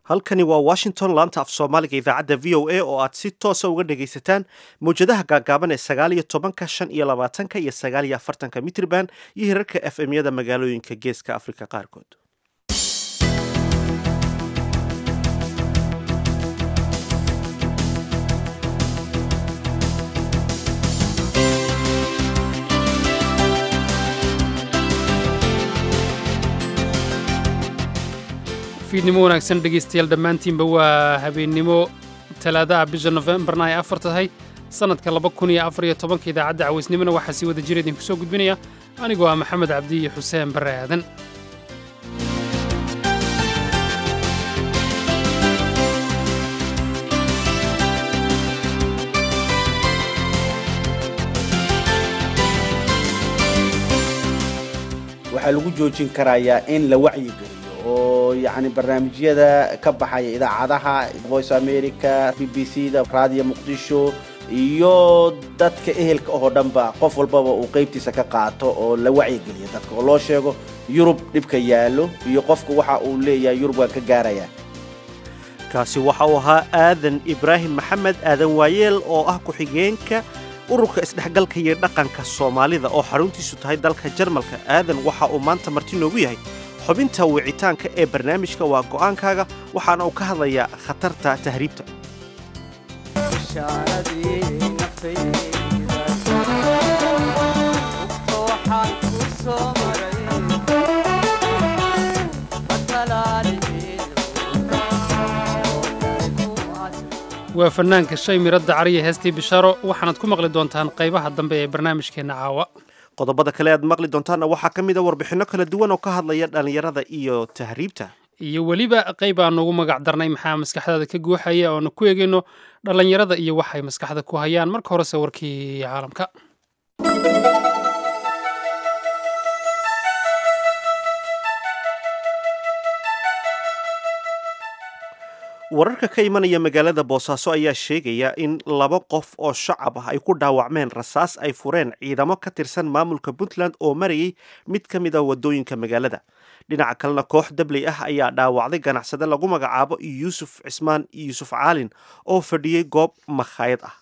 halkani waa washington laanta af soomaaliga idaacadda v o a oo aad si toosa uga dhagaysataan mawjadaha gaagaaban ee sagaal iyo tobanka shan iyo labaatanka iyo sagaal iyo afartanka mitrban iyo hirarka f m yada magaalooyinka geeska afrika qaarkood fiidnimo wanaagsan dhegaystayaal dhammaantiinba waa habeennimo talaadaha bisha nofembarna ay afar tahay sannadka laba kun iyo afar iyo tobanka idaacadda cawaysnimona waxaa sii wada jira idinku soo gudbinaya anigoo ah maxamed cabdi iyo xuseen barre aadan waxaa lagu joojin karayaa in la wacyigeliyo oo yacni barnaamijyada ka baxaya idaacadaha voice america b b c da raadiyo muqdisho iyo dadka ehelka oo dhanba qof walbaba uu qaybtiisa ka qaato oo la wacyigeliyo dadka oo loo sheego yurub dhibka yaallo iyo qofka waxa uu leeyahay yurub waan ka gaarayaa kaasi waxa uu ahaa aadan ibraahim maxamed aadan waayeel oo ah ku-xigeenka ururka isdhexgalka iyo dhaqanka soomaalida oo xaruntiisu tahay dalka jarmalka aadan waxa uu maanta marti noogu yahay xubinta wicitaanka ee barnaamijka waa go'aankaaga waxaana uu ka hadlayaa khatarta tahriibta waa fannaanka shay miradda cariya heestii bishaaro waxaanaad ku maqli doontaan qaybaha dambe ee barnaamijkeenna caawa qodobada kale aad maqli doontaanna waxaa ka mid a warbixinno kala duwan oo ka hadlaya dhallinyarada iyo tahriibta iyo weliba qayb aan ugu magac darnay maxaa maskaxdaada ka guuxaya oona ku eegayno dhallinyarada iyo waxay maskaxda ku hayaan marka horese warkii caalamka wararka ka imanaya magaalada boosaaso ayaa sheegaya in laba qof oo shacab ah ay ku dhaawacmeen rasaas ay fureen ciidamo ka tirsan maamulka puntland oo marayay mid ka mid a wadooyinka magaalada dhinaca kalena koox dabley ah ayaa dhaawacday ganacsade lagu magacaabo yuusuf cismaan yuusuf caalin oo fadhiyey goob makhaayad ah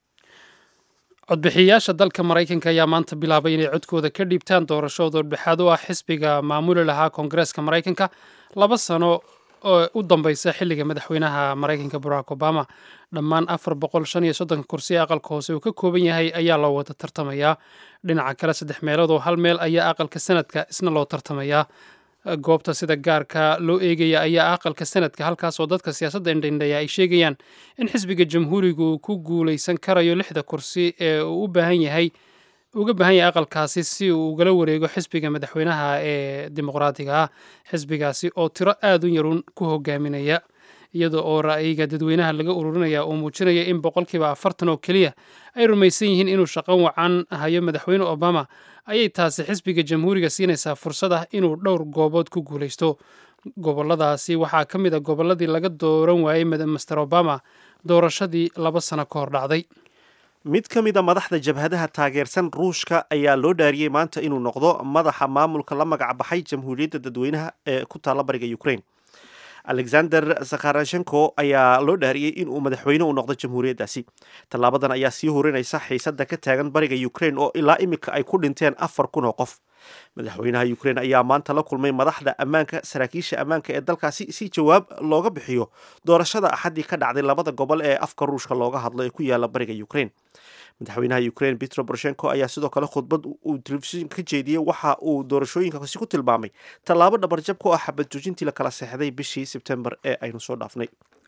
codbixiyayaasha dalka maraykanka ayaa maanta bilaabay inay codkooda ka dhiibtaan doorashooda dhexaad u ah xisbiga maamuli lahaa koongareeska maraykanka laba sano oo u dambaysa xilliga madaxweynaha maraykanka barack obama dhammaan afar boqol shan iyo soddonka kursi ee aqalka hoose uu ka kooban yahay ayaa loo wada tartamayaa dhinaca kale saddex meelood oo hal meel ayaa aqalka sanadka isna loo tartamayaa goobta sida gaarka loo eegaya ayaa aqalka sanadka halkaasoo dadka siyaasadda indhaindhaya ay sheegayaan in xisbiga jamhuuriga uu ku guulaysan karayo lixda kursi ee uu u baahan yahay uga baahan yahay aqalkaasi si uu ugala wareego xisbiga madaxweynaha ee dimuqraadiga ah xisbigaasi oo tiro aad u yarun ku hogaaminaya iyada oo ra'yiga dadweynaha laga ururinaya uu muujinaya in boqolkiiba afartan oo keliya ay rumaysan yihiin inuu shaqo wacan hayo madaxweyne obama ayay taasi xisbiga jamhuuriga siinaysaa fursad ah inuu dhowr goobood ku guulaysto goboladaasi waxaa ka mid a gobolladii laga dooran waayey master obama doorashadii laba sano ka hor dhacday mid ka mid a madaxda jabhadaha taageersan ruushka ayaa loo dhaariyey maanta inuu noqdo madaxa maamulka la magac baxay jamhuuriyadda dadweynaha ee ku taalla bariga ukraine alexander zakharashenko ayaa loo dhaariyey inuu madaxweyne u noqdo jamhuuriyaddaasi tallaabadan ayaa sii horinaysa xiisadda ka taagan bariga ukraine oo ilaa imika ay ku dhinteen afar kun oo qof madaxweynaha ukraine ayaa maanta la kulmay madaxda ammaanka saraakiisha ammaanka ee dalkaasi si jawaab looga bixiyo doorashada axaddii ka dhacday labada gobol ee afka ruushka looga hadlo ee ku yaala bariga ukraine madaxweynaha ukraine petro boroshenko ayaa sidoo kale khudbad uu telefishinka ka jeediyey waxa uu doorashooyinkaasi ku tilmaamay tallaabo dhabarjab ku ah xabad joojintii la kala seexday bishii sebtembar ee aynu soo dhaafnay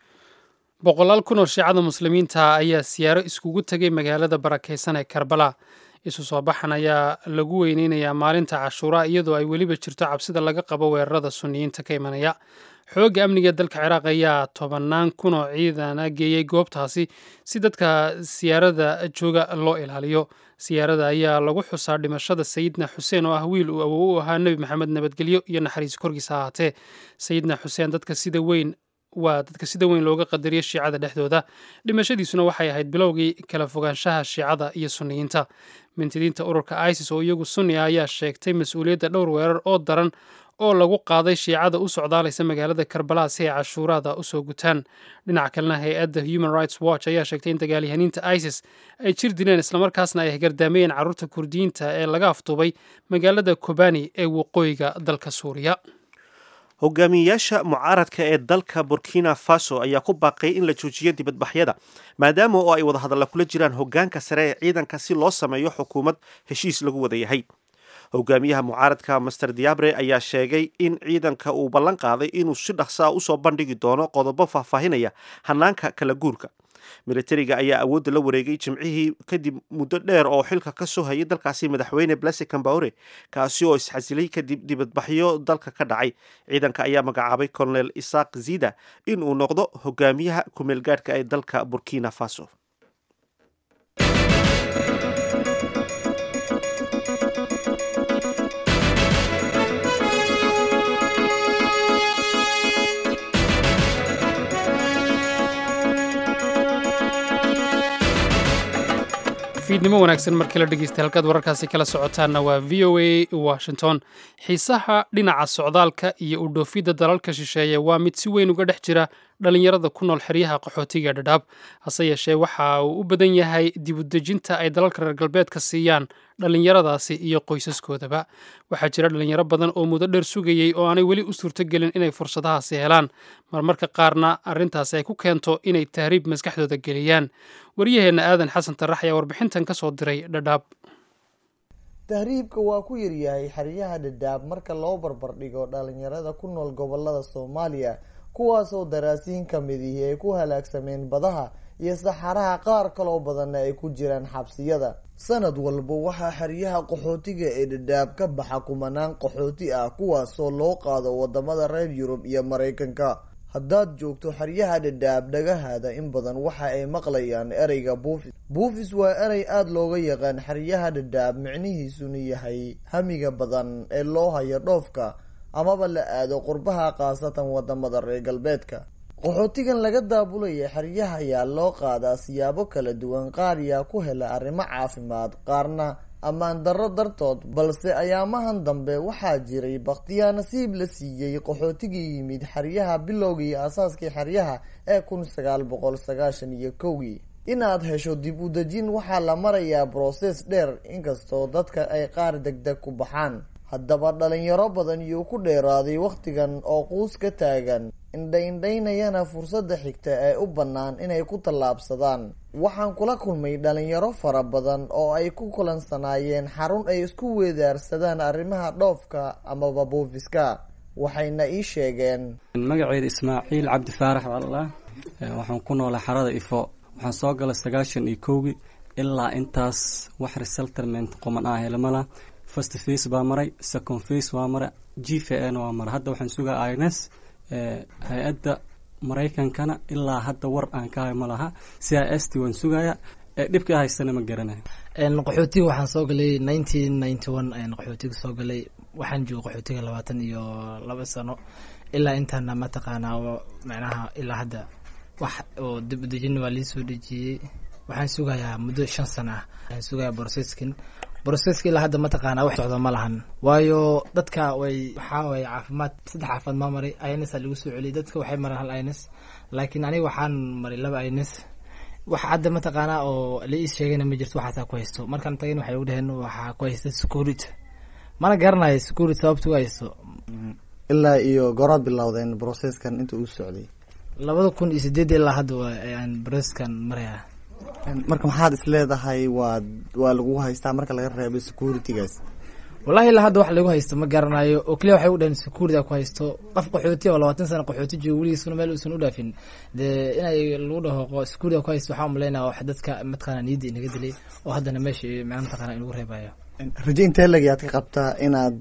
boqolaal kun oo shiicada muslimiinta ayaa siyaaro iskugu tegay magaalada barakaysan ee karbala isu soo baxan ayaa lagu weyneynayaa maalinta cashuura iyadoo ay weliba jirto cabsida laga qabo weerarada suniyiinta ka imanaya xoogga amniga dalka ciraaq ayaa tobannaan kun oo ciidana geeyey goobtaasi si dadka siyaarada jooga loo ilaaliyo siyaarada ayaa lagu xusaa dhimashada sayidna xuseen oo ah wiil uu awow u ahaa nebi maxamed nabadgelyo iyo naxariis korkiisa ahaatee sayidna xuseen dadka sida weyn waa dadka sida weyn looga qadariyo shiicada dhexdooda dhimashadiisuna waxay ahayd bilowgii kala fogaanshaha shiicada iyo sunniyiinta mintidiinta ururka isis oo iyagu sunni ah ayaa sheegtay mas-uuliyadda dhowr weerar oo daran oo lagu qaaday shiicada u socdaalaysa magaalada karbala si ay cashuuraada usoo gutaan dhinaca kalena hay-adda human rights watch ayaa sheegtay in dagaalyahaniinta isis ay jir dileen islamarkaasna ay gardaameyeen carruurta kurdiyiinta ee laga aftuubay magaalada kobani ee waqooyiga dalka suuriya hogaamiyeyaasha mucaaradka ee dalka burkina faso ayaa ku baaqay in la joojiyo dibadbaxyada maadaama oo ay wadahadalla kula jiraan hogaanka sare ee ciidanka si loo sameeyo xukuumad heshiis lagu wada yahay hogaamiyaha mucaaradka master diabre ayaa sheegay in ciidanka uu ballan qaaday inuu si dhaqsaa usoo bandhigi doono qodobo faahfaahinaya hanaanka kala guurka militariga ayaa awoodda la wareegay jimcihii kadib muddo dheer oo xilka ka soo hayay dalkaasi madaxweyne blase cambaore kaasi oo isxasilay kadib dibadbaxyo dalka ka dhacay ciidanka ayaa magacaabay colonel isaaq zida in uu noqdo hogaamiyaha kumeelgaadhka ee dalka burkina faso fiidnimo wanaagsan markii la dhegeystay halkaad wararkaasi kala socotaanna waa v o a washington xiisaha dhinaca socdaalka iyo u dhoofidda dalalka shisheeye waa mid si weyn uga dhex jira dhallinyarada ku nool xeryaha qaxootiga dhadhaab hase yeeshee waxa uu u badan yahay dibudejinta ay dalalka reer galbeedka siiyaan dhallinyaradaasi iyo qoysaskoodaba waxaa jira dhallinyaro badan oo muddo dheer sugayey oo aanay weli u suurtogelin inay fursadahaasi helaan marmarka qaarna arrintaasi ay ku keento inay tahriib maskaxdooda geliyaan waryaheenna aadan xasan tarax ayaa warbixintan ka soo diray dhadhaab tahriibka waa ku yaryahay xeryaha dhadhaab marka loo barbardhigo dhalinyarada ku nool gobolada soomaaliya kuwaasoo daraasiin ka midihi ay ku halaagsameen badaha iyo saxaraha qaar kaloo badanna ay ku jiraan xabsiyada sanad walba waxaa xeryaha qaxootiga ee dhadhaab ka baxa kumanaan qaxooti ah kuwaasoo loo qaado wadamada reer yurub iyo maraykanka haddaad joogto xeryaha dhadhaab dhagahaada in badan waxa ay maqlayaan ereyga buufis buufis waa erey aada looga yaqaan xeryaha dhadhaab micnihiisuna yahay hamiga badan ee loo hayo dhoofka amaba la aado qurbaha khaasatan wadamada reer galbeedka qaxootigan laga daabulaya xeryaha ayaa loo qaadaa siyaabo kala duwan qaar yaa ku hela arrimo caafimaad qaarna ammaan darro dartood balse ayaamahan dambe waxaa jiray bakhtiyaa nasiib la siiyey qaxootigii yimid xeryaha bilowgii aasaaskii xeryaha ee kun sagaal boqol sagaashan iyo kowgii inaad hesho dib u dejin waxaa la marayaa brosees dheer inkastoo dadka ay qaar degdeg ku baxaan haddaba dhalinyaro badan yuu ku dheeraaday wakhtigan oo quus ka taagan indha-indhaynayana fursadda xigta ee u bannaan inay ku tallaabsadaan waxaan kula kulmay dhalinyaro fara badan oo ay ku kulansanaayeen xarun ay isku weedaarsadaan arrimaha dhoofka amaba buufiska waxayna ii sheegeen magaceeda ismaaciil cabdi faarax wallah waxaan ku noolaa xarada ifo waxaan soo galay sagaashan iyo kowgii ilaa intaas wax resalterment qoman ah helmala first face baa maray second face waa maray g v n waa maray hadda waxaan sugaa ins hay-adda maraykankana ilaa hadda war aan ka hay ma laha c i s t waan sugaya dhibka haystana ma garanayo qaxootiga waxaan soo galay nineteen ninety one ayaan qaxootiga soo galay waxaan joogay qaxootiga labaatan iyo laba sano ilaa intaana mataqaanaa macnaha ilaa hadda wax oo dib udejin waa lii soo dejiyey waxaan sugayaa muddo shan sano ah waxaan sugayaa boroseskin broseska ilaa hadda mataqaanaa wax socdo ma lahan waayo dadka way waxaa waye caafimaad saddex caafimaad maa maray ins aa lagu soo celiyay dadka waxay maraan hal ins laakiin aniga waxaan maray laba ins wax hadda mataqaanaa oo la ii sheegayna ma jirto waxaasaa ku haysto markaan tagayn waxay ugu dhaheen waxaa ku haysta security mana garanayo security sababta u haysto ilaa iyo goraad bilowdeen broseskan inta uu socday labada kun iyo sideed ilaa hadda ayaan broseskan maraya marka maxaad is leedahay waa waa lagu haystaa marka laga reebo securitygaas wallahi ilaa hadda wax lagu haysto ma garanayo oo keliya waxay u dhaheen security ku haysto qof qaxooti oo labaatan sana qaxooti joogo weligiisuna meel uusan u dhaafin dee inay lagu dhaho security ku haysto waxaa umaleynaya wax dadka mataqaana niyadda inaga dilay oo haddana meesha macna mataqaana inagu reebayo rajo intee lagayaad ka qabtaa inaad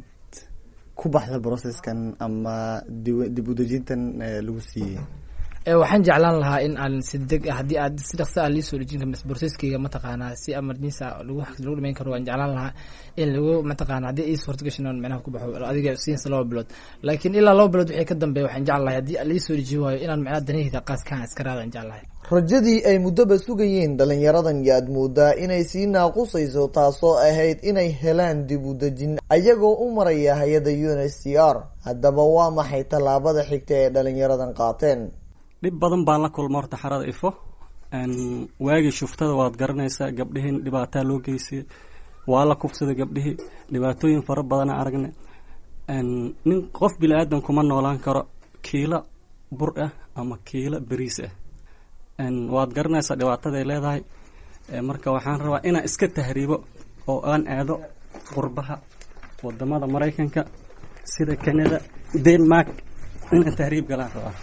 ku baxda processkan ama dib udejintan lagu siiyey waxaan jeclaan lahaa in aan si deg haddii aad si dhaqso ah liisoo dhejin karo borseskeyga mataqaanaa si emergency lagu lagu dhimeyn karo waan jeclaan lahaa in lagu mataqaana haddii ii suurta gashan aan micnaha ku baxo adiga siinsa laba bilood laakiin ilaa laba bilood wixii ka dambeeya waxaan jeclahay haddii liisoo dhejin waayo inaan micnaha danaheyda qaaskaan iska raada aan jeclahay rajadii ay muddoba sugayeen dhalinyaradan yaad moodaa inay sii naaqusayso taasoo ahayd inay helaan dib u dejin ayagoo u maraya hay-adda u n h c r haddaba waa maxay tallaabada xigta ee dhalinyaradan qaateen dhib badan baan la kulma horta xarada ifo waagii shuftada waad garanaysaa gabdhihiin dhibaataa loo geysay waa la kufsaday gabdhihii dhibaatooyin fara badana aragne nin qof bini aadan kuma noolaan karo kiilo bur ah ama kiilo beriis ah waad garanaysaa dhibaataday leedahay marka waxaan rabaa inaan iska tahriibo oo aan aado qurbaha wadamada maraykanka sida canada denmark inaan tahriib galaan rabaa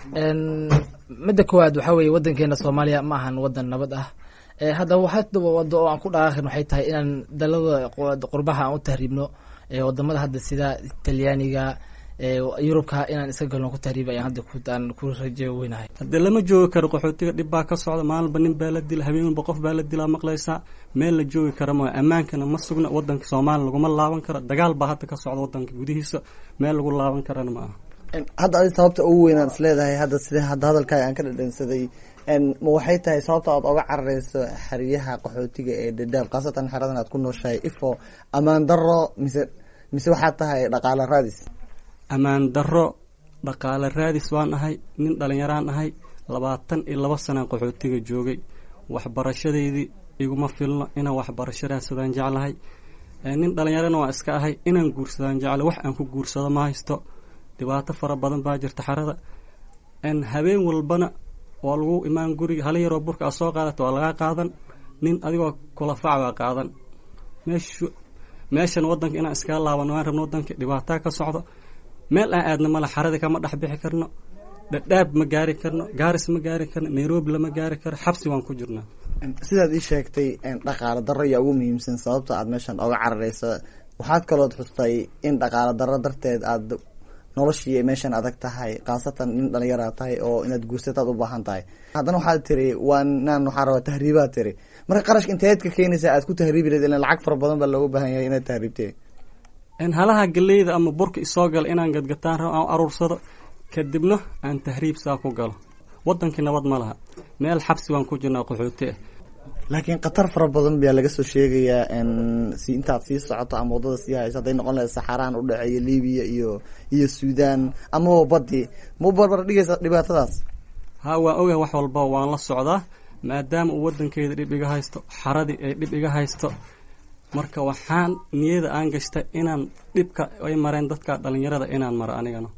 midda koowaad waxaa weeye wadankeena soomaaliya ma ahan wadan nabad ah haddaba hadaba wado oo aan ku dhaqaaqin waxay tahay inaan dalada qurbaha aan u tahriibno wadamada hadda sida talyaaniga yurubka inaan iska galno ku tahriib ayaan hadda aan ku rajo weynahay haddee lama joogi karo qaxootiga dhib baa ka socda maalinba nin baa la dila habeen walba qof baa la dilaa maqlaysaa meel la joogi kara ma ammaankana ma sugna wadanka soomaaliya laguma laaban karo dagaal baa hadda ka socda wadanka gudihiisa meel lagu laaban karana ma aha hadda adi sababta ugu weyn aan isleedahay hadda sida hadda hadalkaaga aan ka dhadhansaday ma waxay tahay sababta aad oga carareyso xeryaha qaxootiga ee dadaab khaasatan xeradan aad ku nooshahay ifo ammaan daro mise mise waxaad tahay dhaqaalo raadis ammaan daro dhaqaale raadis waan ahay nin dhalinyaraan ahay labaatan iyo laba sanaan qaxootiga joogay waxbarashadeydii iguma filno inaan waxbarasho raadsadaan jeclahay nin dhalinyarana waa iska ahay inaan guursadaan jecla wax aan ku guursado ma haysto dhibaato fara badan baa jirta xarada habeen walbana waa lagu imaan guriga hala yaroo burka a soo qaadata waa lagaa qaadan nin adigoo kulafac baa qaadan meeshu meeshan wadanka inaan iskaga laabano waan rabno wadanka dhibaataa ka socdo meel aan aadna male xaradii kama dhex bixi karno dhadhaab ma gaari karno gaaris ma gaari karno nairobi lama gaari karo xabsi waan ku jirnaa sidaad ii sheegtay dhaqaalo darro ayaa ugu muhiimsan sababta aad meeshan oga carareyso waxaad kalood xustay in dhaqaalo darro darteed aad noloshii meeshan adag tahay khaasatan nin dhalinyaraad tahay oo inaad guursataad u baahan tahay haddana waxaad tiri waa naan waxaa rabaa tahriibaad tiri marka qarashka inteed ka keenaysaa aad ku tahriibi lahed ilan lacag fara badan baa looga baahan yahay inaad tahriibtee halaha galeyda ama burka isoo gala inaan gadgataan rabo aan aruursado kadibna aan tahriib saa ku galo wadankii nabad ma laha meel xabsi waan ku jirnaa qaxooti ah laakiin khatar fara badan baa laga soo sheegayaa si intaad sii socoto ama waddada sii hayso hadday noqon lahayd saxaraan u dhexeeya libiya iyo iyo suudan amaba baddi ma u barbar dhigaysa dhibaatadaas ha waan ogahay wax walba waan la socdaa maadaama uu wadankeeda dhib iga haysto xaradii ay dhib iga haysto marka waxaan niyada aan gashtay inaan dhibka ay mareen dadka dhalinyarada inaan maro anigana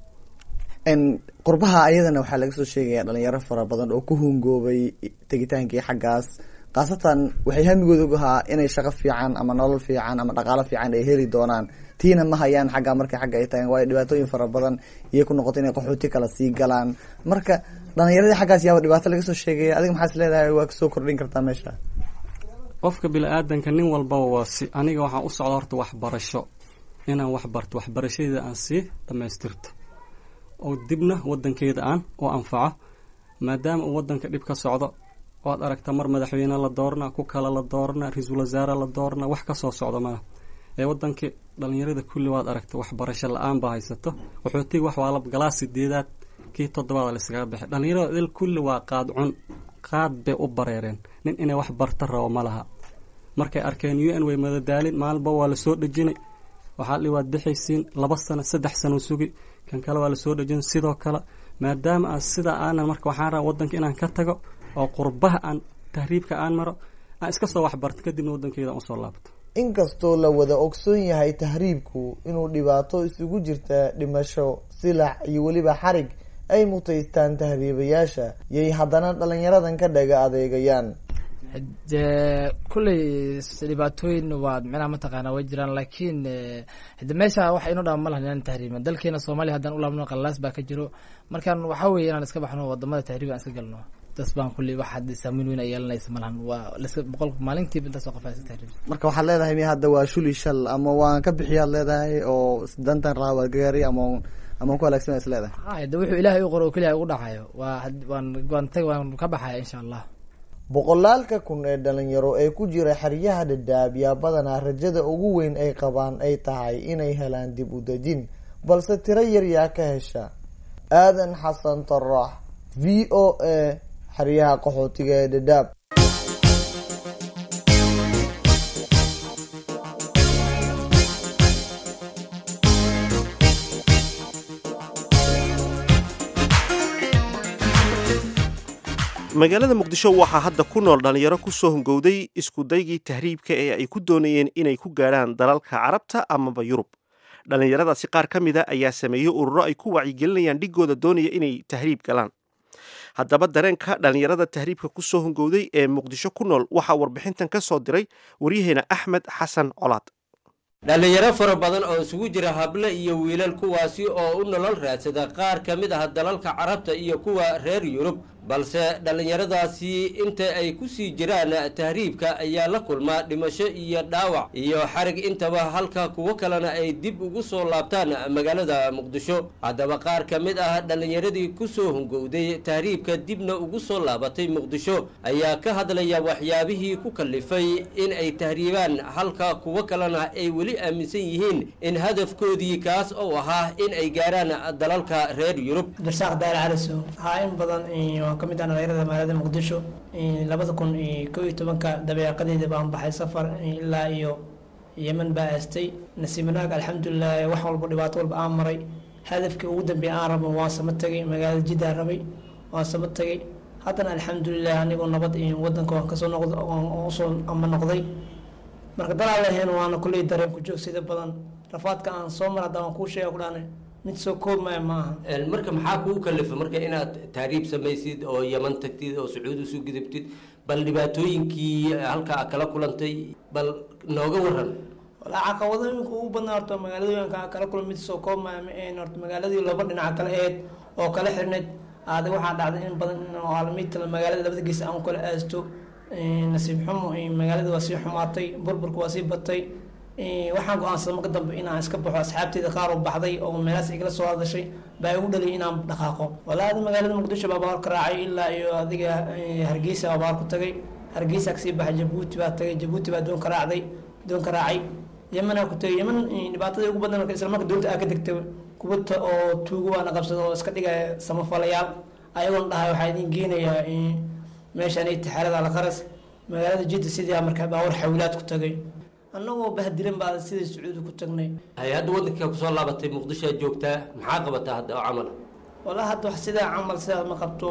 qurbaha ayadana waxaa laga soo sheegaya dhalinyaro fara badan oo ku hungoobay tegitaankii xaggaas khaasatan waxay hamigooda ahaa inay shaqo fiican ama nolol fiican ama dhaqaalo fiican ay heli doonaan tiina ma hayaan xagga markay xagga ay tagaan waayo dhibaatooyin fara badan iyay ku noqoto inay qaxooti kala sii galaan marka dhalinyaradii xaggaas yaaba dhibaato laga soo sheegaya adiga maxaas leedahay waa kasoo kordhin kartaa meesha qofka bini-aadanka nin walbaba waa si aniga waxaan u socda horta waxbarasho inaan wax barto waxbarashadeeda aan sii dhamaystirto oo dibna wadankeeda aan u anfaco maadaama uu wadanka dhib ka socdo waad aragta mar madaxweyne la doorna ku kale la doorna ra-iisul wasaare la doorna wax kasoo socdo mana ee wadankii dhalinyarada kulli waad aragta waxbarasho la-aan baa haysato qaxootiga wax waa la galaa sideedaad kii toddobaad layskaga baxay dhalinyarada il kulli waa qaad cun qaad bay u bareereen nin inay wax barta rabo ma laha markay arkeen u n way madadaalin maalinba waa lasoo dhejinay waxaa li waad bixaysiin laba sano saddex sano sugi kan kale waa lasoo dhejin sidoo kale maadaama aan sidaa aanan marka waxaan rabaa wadanka inaan ka tago oo qurbaha aan tahriibka aan maro aan iska soo waxbarto kadibna wadankeeda usoo laabto inkastoo la wada ogsoon yahay tahriibku inuu dhibaato isugu jirta dhimasho silac iyo weliba xarig ay mutaystaan tahriibayaasha yay haddana dhalinyaradan ka dhaga adeegayaan de kulley dhibaatooyin waa micnaha mataqaana way jiraan laakiin hade meesha waxa inoo dhama ma lahan inaan tahriibin dalkeena soomaaliya haddaan u laabno qalaas baa ka jiro markaan waxaa weeye inaan iska baxno wadamada tahriib aan iska galno das baan kulley wax hadda saameyn weyn ay yeelanaysa ma lahan waa laska boqol maalintiiba intaasoo qof iska tahriib marka waxaad leedahay mi hadda waa shuli shal ama waan ka bixiyaad leedahay oo dantan raha waa gaari ama ama ku halaagsan is leedahay ha de wuxuu ilaahay u qoro oo keliya ugu dhacayo waa waan waan tag waan ka baxaya insha allah boqolaalka kun ee dhalinyaro ee ku jira xeryaha dhadhaab yaa badanaa rajada ugu weyn ay qabaan ay tahay inay helaan dib u dejin balse tiro yar yaa ka hesha aadan xasan tarax v o a xeryaha qaxootiga ee dhadhaab magaalada muqdisho waxaa hadda ku nool dhallinyaro kusoo hungowday iskudaygii tahriibka ee ay ku doonayeen inay ku gaadhaan dalalka carabta amaba yurub dhallinyaradaasi qaar ka mida ayaa sameeyey ururo ay ku wacyigelinayaan dhigooda doonaya inay tahriib galaan haddaba dareenka dhallinyarada tahriibka kusoo hungowday ee muqdisho ku nool waxaa warbixintan ka soo diray waryaheena axmed xasan colaad dhallinyaro fara badan oo isugu jira hable iyo wiilal kuwaasi oo u nolol raadsada qaar ka mid ah dalalka carabta iyo kuwa reer yurub balse dhallinyaradaasi inta ay ku sii jiraan tahriibka ayaa la kulmaa dhimasho iyo dhaawac iyo xarig intaba halka kuwo kalena ay dib ugu soo laabtaan magaalada muqdisho haddaba qaar ka mid ah dhallinyaradii kusoo hungowday tahriibka dibna ugu soo laabatay muqdisho ayaa ka hadlaya waxyaabihii ku kallifay in ay tahriibaan halka kuwo kalena ay weli aaminsan yihiin in hadafkoodii kaas oo ahaa in ay gaaraan dalalka reer yurub abdirasaaq daal calisow haa in badan waan ka mid ah dhalinyarada magaalada muqdisho labada kun iyo kow iyo tobanka dabeeqadeeda baan baxay safar ilaa iyo yeman baa aastay nasiib wanaag alxamdulilah wax walba dhibaato walba aan maray hadafkii ugu dambeeya aan rabo waan sama tagay magaalada jiddaan rabay waan sama tagay haddana alxamdulilah anigoo nabad wadanka waan kasoo noqd usoo ama noqday marka dalaal lahayn waana kulley dareen ku joogsida badan rafaadka aan soo mar hadda waan kuu sheega ku dhahna mid soo koobmaya ma aha marka maxaa kugu kalifa marka inaad tahriib samaysid oo yaman tagtid oo sacuudi isu gudubtid bal dhibaatooyinkii halkaa kala kulantay bal nooga waran walaa caqabadooyinka ugu badnaa horta magaaladooyinka kala kulan mid soo koobmaya ma ahayn horta magaaladii laba dhinaca kale ahayd oo kala xirnayd aada waxaa dhacday in badan aalamiidta magaalada labada gees aan kala aasto nasiib xumo magaalada waa sii xumaatay burburka waa sii batay waxaan go-aansaday marka dambe inaan iska baxo asxaabteeda qaar oo baxday oo meelaas igala soo hadashay baa igu dhaliyay inaan dhaqaaqo walaada magaalada muqdisho baa baar ka raacay ilaa iyo adiga hargeysa baa baar ku tagay hargeysa kasii baxay jabuuti baa tagay jabuuti baa doon ka raacday doon ka raacay yemanaa ku tagay yeman dhibaatada ugu badan isla marka doonta aa ka degtay kubata oo tuugo waana qabsada oo iska dhigaya samafalayaal ayagoon dhahay waxaa idin geenayaa meeshaan tixaarada alqaras magaalada jidda sidii markaa baawar xawilaad ku tagay annagoo bahdilan baa sidai sacuudi ku tagnay hay hadda waddanka kusoo laabatay muqdishoad joogtaa maxaa qabataa hadda oo camal walaa hadda wax sidaa camal sidaas ma qabto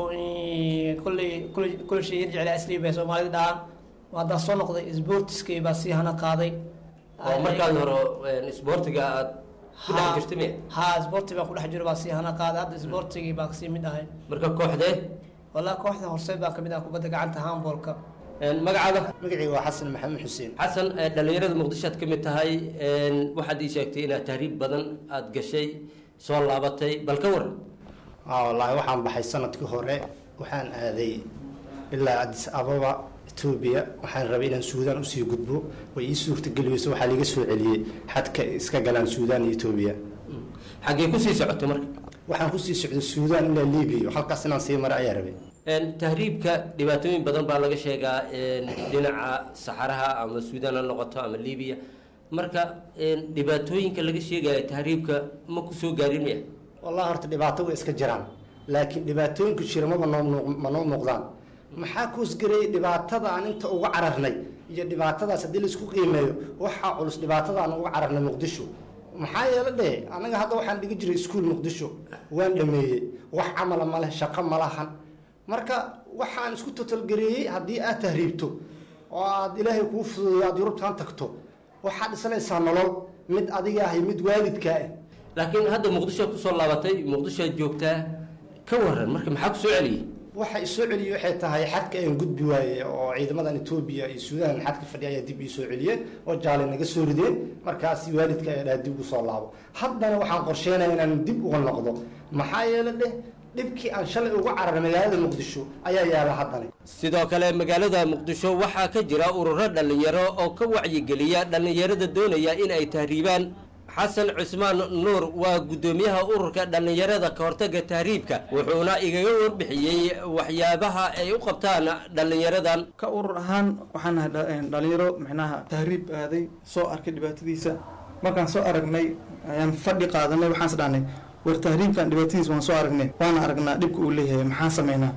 kolley kolley kolley shay yar jeclaa asliib bay soomaalida dhahaan haddaan soo noqday isboortiskay baa sii hana qaaday oo markaad hore isboortiga aad ku dhex jirtay miya ha isboorti baa ku dhex jiro baa sii hana qaaday hadda isboortigii baa kasii mid ahay marka kooxdee walaa kooxda horseed baa kamid ah kubadda gacanta handboolka magacaada magacayga waa xasan maxamed xuseen xasan dhalinyarada muqdisho aad ka mid tahay waxaad ii sheegtay inaad tahriib badan aada gashay soo laabatay bal ka waran wallaahi waxaan baxay sanadkii hore waxaan aaday ilaa adis ababa etoobiya waxaan rabay inaan suudaan usii gudbo way ii suurtageli weyso waxaa liiga soo celiyey xadka iska galaan suudaan iyo etoobiya xaggee kusii socotay marka waxaan kusii socday suudaan ilaa libiya halkaas inaan sii mara ayaa rabay tahriibka dhibaatooyin badan baa laga sheegaa dhinaca saxaraha ama suudaan ha noqoto ama libiya marka dhibaatooyinka laga sheegaya tahriibka ma kusoo gaarin miya wallahi horta dhibaato way iska jiraan laakiin dhibaatooyinku jira maba noo ma noo muuqdaan maxaa kuusgarayay dhibaatada aan inta uga cararnay iyo dhibaatadaas haddii laisku qiimeeyo waxaa culus dhibaatada aan uga cararnay muqdisho maxaa yeele dheh anaga hadda waxaan dhigi jiray iskuol muqdisho waan dhameeyey wax camala ma leh shaqo ma lahan marka waxaan isku totalgareeyey haddii aad tahriibto oo aad ilaahay kuu fududeeyo aad yurubtaan tagto waxaad dhisanaysaa nolol mid adiga ah iyo mid waalidkaa ah laakiin hadda muqdisho kusoo laabatay muqdishoad joogtaa ka waran marka maxaa kusoo celiyey waxa isoo celiyey waxay tahay xadka aan gudbi waaye oo ciidamadan etoobiya iyo suudaan xadka fadhiya ayaa dib ii soo celiyeen oo jaale naga soo rideen markaas waalidka ayaa dhaha dib ugu soo laabo haddana waxaan qorsheynaya inaan dib uga noqdo maxaa yeele dheh dhibkii aan shalay uga cararay magaalada muqdisho ayaa yaala haddana sidoo kale magaalada muqdisho waxaa ka jira ururo dhallinyaro oo ka wacyigeliya dhallinyarada doonaya in ay tahriibaan xasan cusmaan nuur waa guddoomiyaha ururka dhallinyarada ka hortaga tahriibka wuxuuna igaga warbixiyey waxyaabaha ay u qabtaan dhallinyaradan ka urur ahaan waxaan nahay dhalinyaro micnaha tahriib aaday soo arkay dhibaatadiisa markaan soo aragnay ayaan fadhi qaadanay waxaan is dhahnay war tahriibkan dhibaatadiisa waan soo aragnay waana aragnaa dhibka uu leeyahay maxaan sameynaa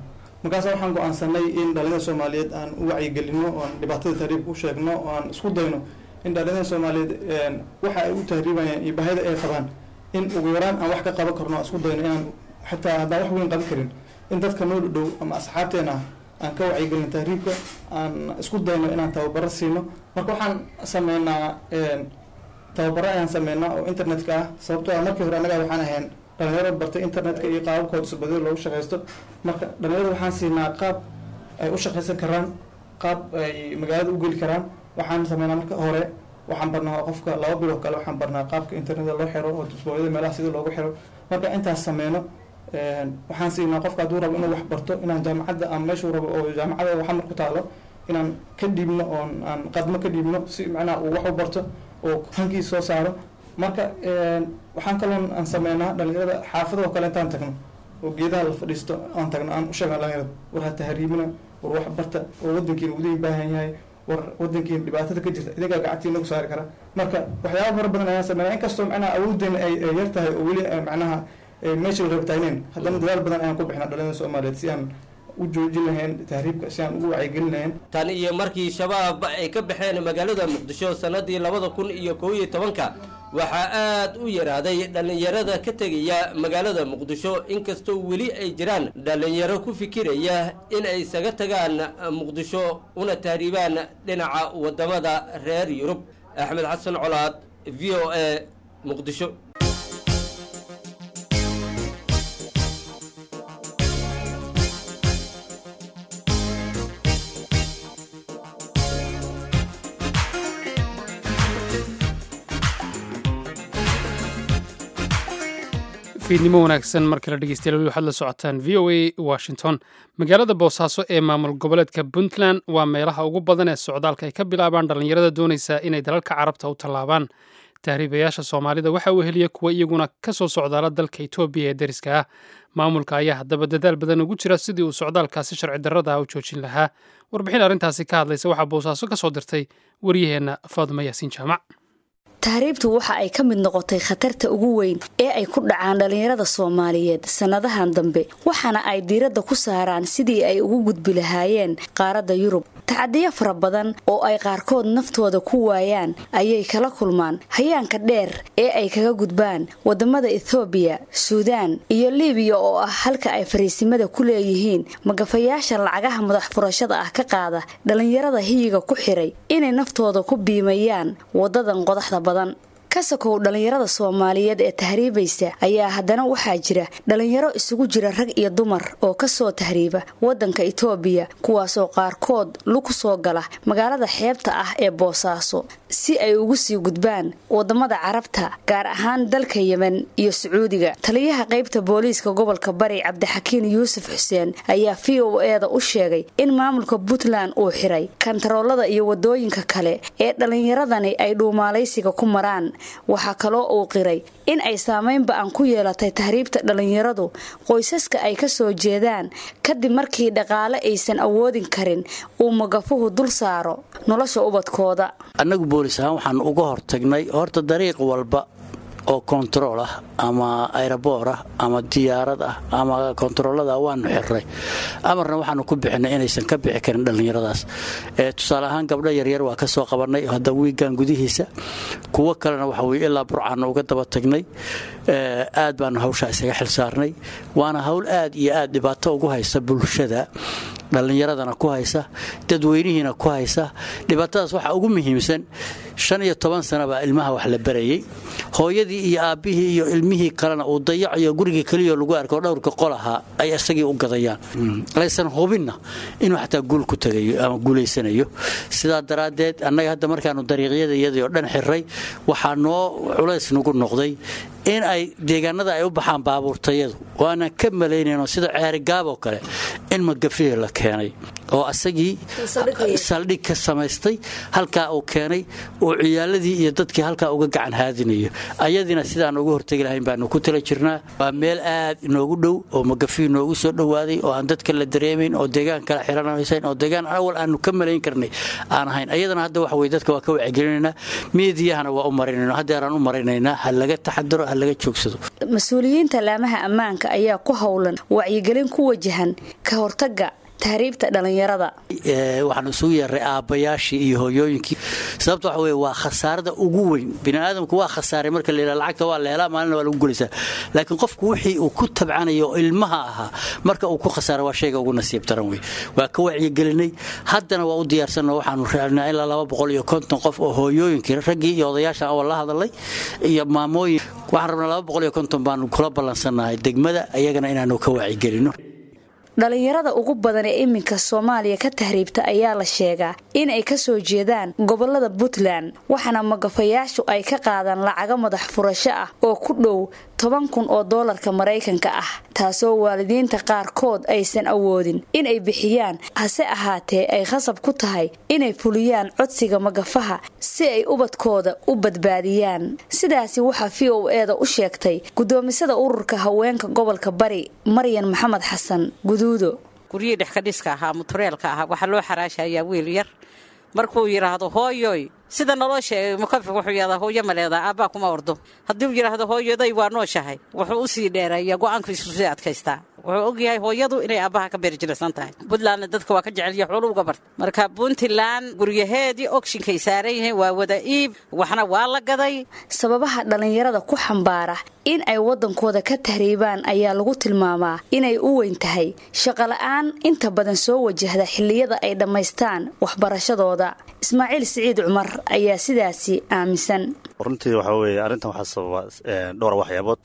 markaas waxaan go-aansanay in dhalinyada soomaaliyeed aan u wacyigelino oan dhibaatada tahriibka u sheegno oo aan isku dayno in dhalinyada soomaaliyeed waxa ay u tahriibayaan iyo baahida ay qabaan in ugu yaraan aan wax ka qaban karno aan isku dayno inaan xitaa haddaan wax weyn qaban karin in dadka noo dhow ama asxaabteena aan ka wacyigelino tahriibka aan isku dayno inaan tababaro siino marka waxaan sameynaa tababaro ayaan sameynaa oo internetka ah sababtoo ah markii hore annaga waxaan ahayn dhalinyaro bartay internetka iyo qaababkooda isbadil loogu shaqaysto marka dhalinyarada waxaan siinaa qaab ay u shaqaysan karaan qaab ay magaalada u geli karaan waxaan sameynaa marka hore waxaan barnaa qofka laba biloo kale waxaan barnaa qaabka internetka loo xiro oo dusbooyada meelaha sida loogu xiro marka intaas sameyno waxaan siinaa qofka hadduu rabo inuu wax barto inaan jaamacadda ama meeshuu rabo oo jaamacada waxa mar ku taalo inaan ka dhiibno oon aan qadmo ka dhiibno si macnaha uu wax u barto oo hankiis soo saaro marka waxaan kaloon aan sameynaa dhalinyarada xaafadoo kale intaan tagno oo geedaha la fadhiisto aan tagno aan u sheegna dhalinyarada war ha tahriibina war wax barta oo wadankiina udiin baahan yahay war wadankiina dhibaatada ka jirta idinkaa gacantiina ku saari kara marka waxyaaba fara badan ayaan sameynaa inkastoo macnaha awooddeena ay yar tahay oo weli macnaha meesha la rabtayneen haddana dadaal badan ayaan ku bixnaa dhalinyarada soomaaliyeed si aan u joojin lahayn tahriibka si aan ugu wacyigelin lahayn tan iyo markii shabaab ay ka baxeen magaalada muqdisho sannadii labada kun iyo kow iyo tobanka waxaa aad u yaraaday dhallinyarada ka tegaya magaalada muqdisho inkastoo weli ay jiraan dhallinyaro ku fikiraya in ay isaga tagaan muqdisho una tahriibaan dhinaca waddamada reer yurub axmed xasan colaad v o a muqdisho fiidnimo wanaagsan mar kale dhegeystayaal weli waxaad la socotaan v o a washington magaalada boosaaso ee maamul goboleedka puntland waa meelaha ugu badan ee socdaalka ay ka bilaabaan dhallinyarada doonaysa inay dalalka carabta u tallaabaan tahriibayaasha soomaalida waxa uu heliya kuwa iyaguna ka soo socdaala dalka etoobiya ee deriska ah maamulka ayaa haddaba dadaal badan ugu jira sidii uu socdaalkaasi sharci darrada ah u joojin lahaa warbixin arrintaasi ka hadlaysa waxaa boosaaso ka soo dirtay waryaheenna faaduma yaasiin jaamac tahriibtu waxa ay ka mid noqotay khatarta ugu weyn ee ay ku dhacaan dhallinyarada soomaaliyeed sannadahan dambe waxaana ay diiradda ku saaraan sidii ay ugu gudbi lahaayeen qaaradda yurub tacadiyo fara badan oo ay qaarkood naftooda ku waayaan ayay kala kulmaan hayaanka dheer ee ay kaga gudbaan wadamada ethoobiya suudaan iyo libiya oo ah halka ay fariisimada ku leeyihiin magafayaasha lacagaha madax furashada ah ka qaada dhallinyarada hiyiga ku xiray inay naftooda ku biimayaan wadadan qodaxda badan kasakow dhallinyarada soomaaliyeed ee tahriibaysa ayaa haddana waxaa jira dhallinyaro isugu jira rag iyo dumar oo kasoo tahriiba wadanka itoobiya kuwaasoo qaarkood lug soo gala magaalada xeebta ah ee boosaaso si ay ugu sii gudbaan wadamada carabta gaar ahaan dalka yemen iyo sacuudiga taliyaha qaybta booliiska gobolka bari cabdixakiin yuusuf xuseen ayaa v o eda u sheegay in maamulka puntland uu xiray kantaroolada iyo wadooyinka kale ee dhallinyaradani ay dhuumaalaysiga ku maraan waxaa kaloo uu qiray in ay saameyn ba-an ku yeelatay tahriibta dhallinyaradu qoysaska ay ka soo jeedaan kadib markii dhaqaale aysan awoodin karin uu magafuhu dul saaro nolosha ubadkooda annagu boolis ahaan waxaan uga hortagnay horta dariiq walba oo kontarool ah ama ayraboor ah ama diyaarad ah ama kontaroolada waanu xirray amarna waxaanu ku bixinay inaysan ka bixi karin dhallinyaradaas tusaale ahaan gabdho yaryar waa ka soo qabannay hadda wiigan gudihiisa kuwo kalena waxa weye ilaa burcaanna uga daba tagnay aad baanu hawshaa isaga xil saarnay waana hawl aad iyo aad dhibaato ugu haysa bulshada dhallinyaradana ku haysa dadweynihiina ku haysa dhibaatadaas waxaa ugu muhiimsan shan iyo toban sana baa ilmaha wax la barayey hooyadii iyo aabbihii iyo ilmihii kalena uu dayacayo gurigii keliyo lagu arko dhowrka qolaha ay isagii u gadayaan aysan hubinna inuu xataa guul ku tagayo ama guulaysanayo sidaa daraaddeed annaga hadda markaanu dariiqyada iyadii oo dhan xirray waxaa noo culays nagu noqday in ay deegaanada ay u baxaan baabuurtayadu oo aanan ka malaynayno sida ceerigaaboo kale in magafihii la keenay oo asagii saldhig ka samaystay halkaa uu keenay uu ciyaaladii iyo dadkii halkaa uga gacan haadinayo ayadiina sidaan uga hortegi lahayn baanu ku tala jirnaa waa meel aad inoogu dhow oo magafii noogu soo dhowaaday oo aan dadka la dareemayn oo deegaan kala xiranaysayn oo deegaan awal aanu ka malayn karnay aan ahayn ayadana hadda waxa weye dadka waa ka wacyigelinaynaa miidiyahana waa u marinayna haddeeraan u marinaynaa ha laga taxadaro ha laga joogsado mas-uuliyiinta laamaha ammaanka ayaa ku howlan wacyigelin ku wajahan ka hortaga tahriibta dhallinyarada waxaan isugu yeeray aabbayaashii iyo hooyooyinkii sababta waxa weye waa khasaarada ugu weyn biniaadamku waa khasaaray marka la yidhaha lacagta waa la helaa maalina waa lagu gulaysaa laakiin qofku wixii uu ku tabcanayo oo ilmaha ahaa marka uu ku khasaara waa shayga ugu nasiib daran wey waa ka wacyigelinay haddana waa u diyaarsanno waxaanu raacnaa ilaa laba boqol iyo konton qof oo hooyooyinkii raggii iyo odayaashan awal la hadalay iyo maamooyin waxaan rabnaa laba boqol iyo konton baanu kula ballansannahay degmada iyagana inaanu ka wacyigelino dhalinyarada ugu badan ee iminka soomaaliya ka tahriibta ayaa la sheegaa in ay ka soo jeedaan gobolada puntland waxaana magafayaashu ay ka qaadaan lacago madax furasho ah oo ku dhow toban kun oo doolarka maraykanka ah taasoo waalidiinta qaarkood aysan awoodin in ay bixiyaan hase ahaatee ay khasab ku tahay inay fuliyaan codsiga magafaha si ay ubadkooda u badbaadiyaan sidaasi waxaa v o eeda u sheegtay gudoomisada ururka haweenka gobolka bari maryan maxamed xasan guduudo guryihii dhexkadhiska ahaa mutureelka ahaa waxaa loo xaraashayaa wiil yar markuu yidhaahdo hooyoy sida naloo sheegay mukafi wuxuu yidhahdaa hooyo ma leedaa aabbaa kuma ordo haddii uu yidhaahdo hooyaday waa nooshahay wuxuu u sii dheereeyaa go'aankiisu sii adkaystaa wuxuu ogyahay hooyadu inay aabbaha ka beerjilsan tahay puntlandna dadka waa ka jecelya xoolu uga barta marka puntland guryaheedii ogshinkay saaran yihiin waa wada iib waxna waa la gaday sababaha dhallinyarada ku xambaara in ay waddankooda ka tahriibaan ayaa lagu tilmaamaa inay u weyn tahay shaqola'aan inta badan soo wajahda xilliyada ay dhammaystaan waxbarashadooda ismaaciil siciid cumar ayaa sidaasi aaminsan runtii waxaa weeye arrintan waxaa sababa dhowr waxyaabood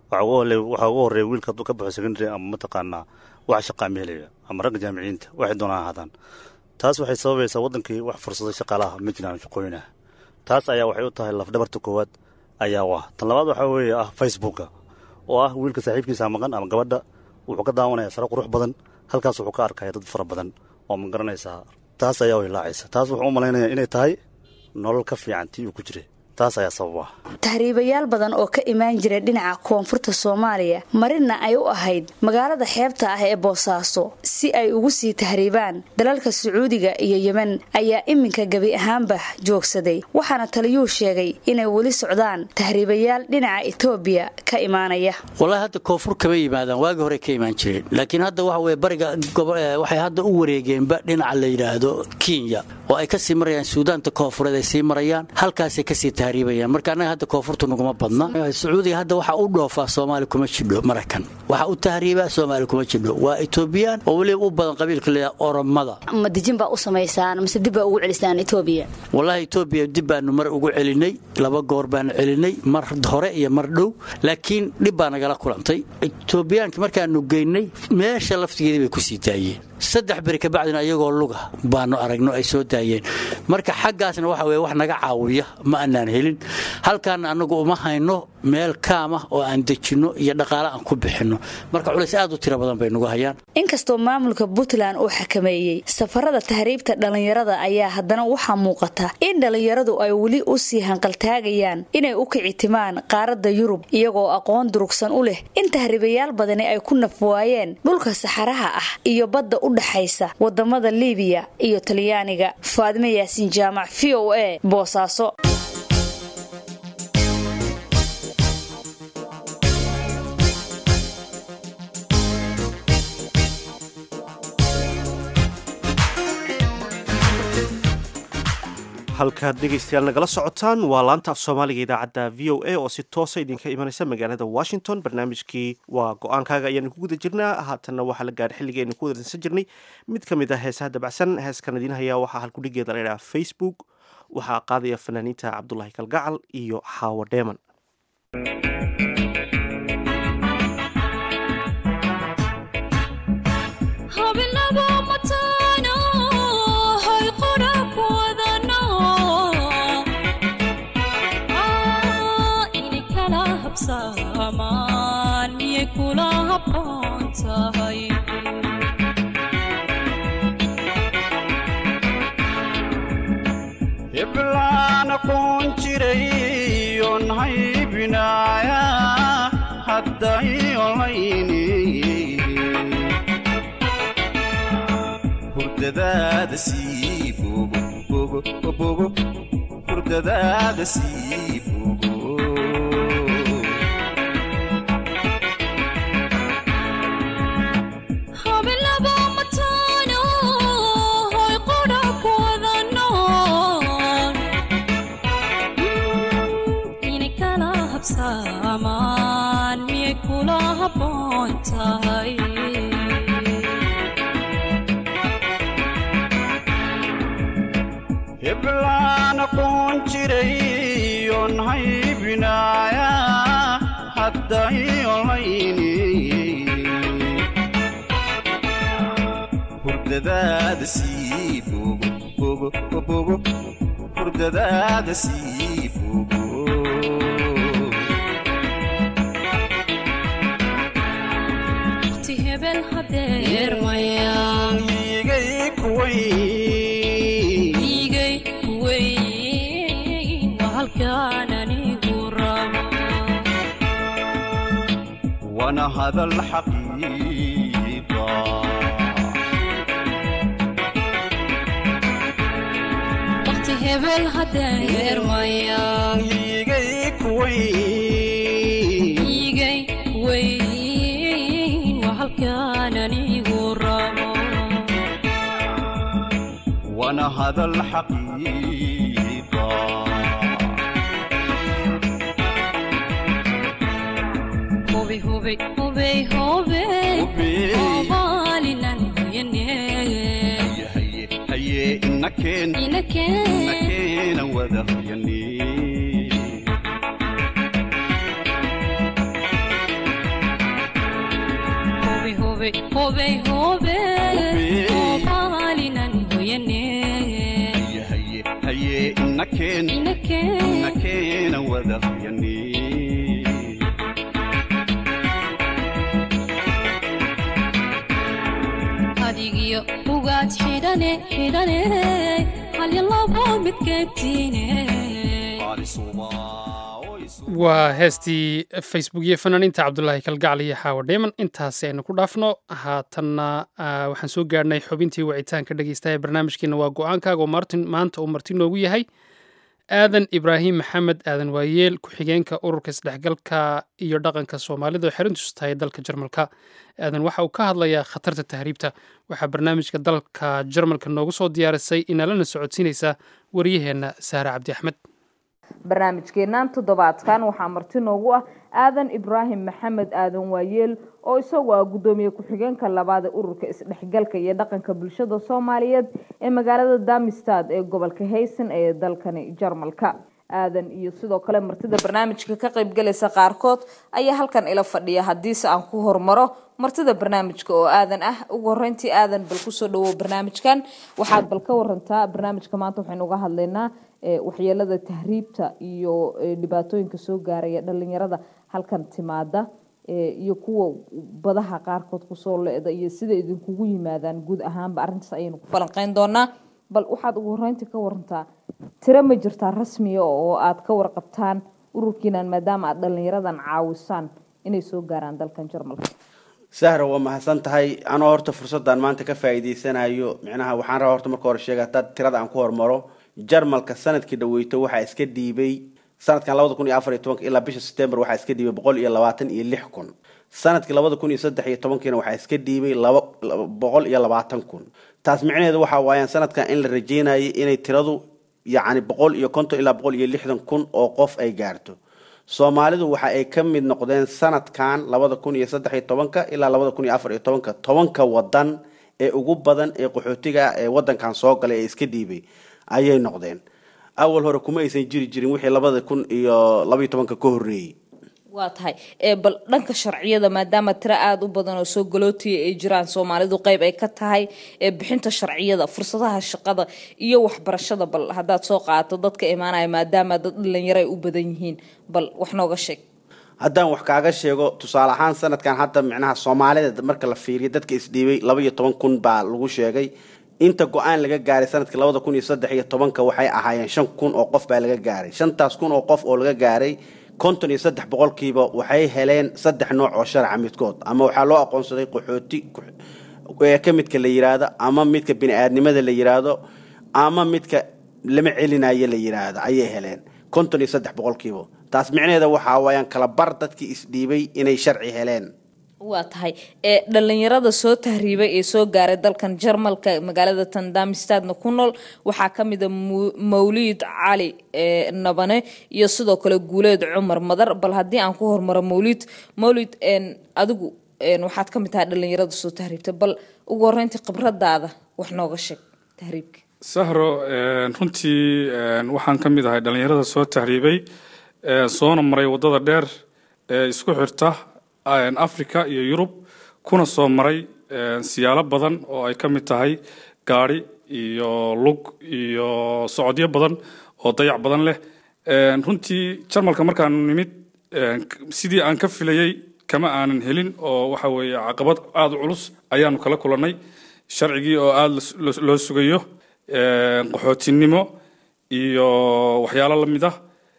waxaa ugu horreeya wiilka hadduu ka baxo secondary ama mataqaanaa wax shaqaa ma helaya ama ragga jaamiciyiinta waxay doonaan ahaadaan taas waxay sababaysaa waddankii wax fursado shaqaalaha ma jiraan shaqooyinaha taas ayaa waxay u tahay lafdhabarta koowaad ayaa u ah tan labaad waxaa weeye ah facebooka oo ah wiilka saaxiibkiisa maqan ama gabadha wuxuu ka daawanaya sare qurux badan halkaas wuxuu ka arkaya dad fara badan oo ma garanaysaa taas ayaa ilaacaysa taas wuxuu u malaynaya inay tahay nolol ka fiican tii uu ku jiray taas ayaa sababa tahriibayaal badan oo ka imaan jira dhinaca koonfurta soomaaliya marina ay u ahayd magaalada xeebta ah ee boosaaso si ay ugu sii tahriibaan dalalka sacuudiga iyo yemen ayaa iminka gebi ahaanba joogsaday waxaana taliyuu sheegay inay weli socdaan tahriibayaal dhinaca etoobiya ka imaanaya wallaahi hadda koonfur kama yimaadaan waagii hore ka imaan jireen laakiin hadda waxa weye bariga waxay hadda u wareegeenba dhinaca la yidhaahdo kenya oo ay kasii marayaan suudaanta koonfureed ay sii marayaan halkaasay kasii marka annaga hadda koonfurta naguma badna sacuudiga hadda waxaa u dhoofaa soomaali kuma jidho maraykan waxaa u tahriibaa soomaali kuma jidho waa etoobiyaan oo weliba u badan qabiilka leeyaha oromada ma dijin baa u samaysaan mise dib baa ugu celisaan etoobiya wallaahi etoobiya dib baanu mar ugu celinay laba goor baanu celinay mar hore iyo mar dhow laakiin dhib baa nagala kulantay etoobiyaanki markaanu geynay meesha laftigeedii bay kusii daayeen saddex beri kabacdina iyagoo luga baanu aragno ay soo daayeen marka xaggaasna waxa weye wax naga caawiya ma aanaan helin halkaana annagu uma hayno meel kaamah oo aan dejinno iyo dhaqaale aan ku bixinno marka culays aad u tiro badan bay nagu hayaan inkastoo maamulka puntland uu xakameeyey safarada tahriibta dhallinyarada ayaa haddana waxaa muuqata in dhallinyaradu ay weli u sii hanqaltaagayaan inay u kicitimaan qaaradda yurub iyagoo aqoon durugsan u leh in tahriibayaal badani ay ku nafwaayeen dhulka saxaraha ah iyo badda u dhaxaysa wadamada liibiya iyo talyaaniga faadime yaasiin jaamac v o a boosaaso halkaad dhegaystayaal nagala socotaan waa laanta af soomaaliga idaacadda v o a oo si toosa idinka imanaysa magaalada washington barnaamijkii waa go-aankaaga ayaanu ku guda jirnaa haatanna waxaa la gaadhay xilligii aynu ku wadansan jirnay mid ka mid ah heesaha dabacsan heeskan idiin hayaa waxaa halkudhigeeda la idhaha facebook waxaa qaadaya fanaaniinta cabdulaahi kalgacal iyo xaawo dheeman miyay kula habboon tahay heblaan aqoon jiray oon haybinaaya hadday olayni hurdadaada sii bogo bogo bogo hurdadaada sii bogo habilaba mataano hoy qudha ku wada nool inay kala habsaamaan miyay kula habboon tahay heblaan aqoon jiray oon haybinaaya hadday olayni hurdadaada sii bogo bogo bogo hurdadaada sii bogo waqti hebel hadeer mayaan igay kuwayn igay kuweyn waa halkaan anigu rabo wana hadal xaqiiqa waqti hebel hadeer mayaan igay kuwayn igay kuweyn waa halkaan anigu rabo wana hadal xaqiiqa hubi hubi hubey hubey obaalinan hoyane haye inakeen inakeen inakeena wada hayani hubi hubi hubey hubey obaalinan hoyane haye haye inakeen inakeen inakeena wada hayani adigiyo ugaad xidhane xidhane halya labo midkeetiine waa heestii facebook iyo fanaaniinta cabdulaahi kalgacal iyo xaawa dheeman intaasi aynu ku dhaafno haatanna ah, waxaan soo gaarhnay xubintii wicitaanka dhegeystaha ee barnaamijkeena waa go-aankaaga oo martin maanta uu marti noogu yahay aadan ibraahim maxamed aadan waayeel ku-xigeenka ururka isdhexgalka iyo dhaqanka soomaalida oo xerintiisu tahay dalka jarmalka aadan waxa uu ka hadlayaa khatarta tahriibta waxaa barnaamijka dalka jarmalka noogu soo diyaarisay inaalana socodsiinaysa wariyaheenna saare cabdi axmed barnaamijkeennan toddobaadkan waxaa marti noogu ah aadan ibraahim maxamed aadan waayeel oo isagu ah guddoomiye ku-xigeenka labaad ee ururka isdhexgalka iyo dhaqanka bulshada soomaaliyeed ee magaalada damistad ee gobolka haysan ee dalkani jarmalka aadan iyo sidoo kale martida barnaamijka ka qaybgalaysa qaarkood ayaa halkan ila fadhiya haddiise aan ku hormaro martida barnaamijka oo aadan ah ugu horeyntii aadan bal kusoo dhawow barnaamijkan waxaad bal ka warantaa barnaamijka maanta waxaynu uga hadlaynaa waxyeelada tahriibta iyo dhibaatooyinka soo gaaraya dhalinyarada halkan timaada iyo kuwa badaha qaarkood kusoo le-da iyo sida idinkugu yimaadaan guud ahaanba arrintaas ayaynu ku falanqeyn doonaa bal waxaad ugu horeyntii ka warantaa tiro ma jirtaa rasmiya oo aad ka warqabtaan ururkiinan maadaama aad dhalinyaradan caawisaan inay soo gaaraan dalkan jarmalka sahra waa mahadsan tahay anoo horta fursaddan maanta ka faa'iidaysanayo micnaha waxaan rabaa horta marka hore sheega haddaad tirada aan ku hormaro jarmalka sanadkii dhaweyto waxaa iska dhiibay sanadkan labada kun iyo afar iyo tobanka ilaa bisha september waxaa iska dhiibay boqol iyo labaatan iyo lix kun sanadkii labada kun iyo saddex iyo tobankiina waxaa iska dhiibay laba boqol iyo labaatan kun taas micnaheedu waxaa waayaan sanadkan in la rajeynayay inay tiradu yacni boqol iyo konton ilaa boqol iyo lixdan kun oo qof ay gaarto soomaalidu waxa ay ka mid noqdeen sanadkan labada kun iyo saddex iyo tobanka ilaa labada kun iyo afar iyo tobanka tobanka wadan ee ugu badan ee qaxootiga ee wadankan soo galay ee iska dhiibay ayay noqdeen awal hore kuma aysan jiri jirin wixii labada kun iyo labaiyo tobanka ka horreeyey waa tahay bal dhanka sharciyada maadaama tiro aada u badan oo soo galootiya ay jiraan soomaalidu qeyb ay ka tahay bixinta sharciyada fursadaha shaqada iyo waxbarashada bal haddaad soo qaadato dadka imaanaya maadaama dad dhalinyaro ay u badan yihiin bal wax nooga sheeg haddaan wax kaaga sheego tusaale ahaan sanadkan hadda micnaha soomaalida marka la fiiriyo dadka isdhiibay laba iyo toban kun baa lagu sheegay inta go-aan laga gaaray sanadkii labada kun iyo saddex iyo tobanka waxay ahaayeen shan kun oo qof baa laga gaaray shantaas kun oo qof oo laga gaaray konton iyo saddex boqolkiiba waxay heleen saddex nooc oo sharca midkood ama waxaa loo aqoonsaday qaxooti ee ka midka la yiraahdo ama midka bini-aadnimada la yiraahdo ama midka lama celinayo la yiraahdo ayay heleen konton iyo saddex boqolkiiba taas micnaheeda waxaa waayaan kala bar dadkii isdhiibay inay sharci heleen waa tahay ee dhalinyarada soo tahriibay ee soo gaaray dalkan jarmalka magaalada tandamistadna ku nool waxaa ka mid a mawliid cali ee nabane iyo sidoo kale guuleed cumar madar bal haddii aan ku hormaro mawliid mawlid adigu waxaad ka mid tahay dhalinyarada soo tahriibtay bal ugu horeyntii khibradaada wax nooga sheeg tahriibka sahro runtii waxaan ka mid ahay dhalinyarada soo tahriibay soona maray waddada dheer ee isku xirta africa iyo yurub kuna soo maray siyaalo badan oo ay ka mid tahay gaadhi iyo lug iyo socodyo badan oo dayac badan leh runtii jarmalka markaanu nimid sidii aan ka filayey kama aanan helin oo waxa weeye caqabad aada u culus ayaanu kala kulannay sharcigii oo aada loo sugayo qaxootinimo iyo waxyaalo la mid ah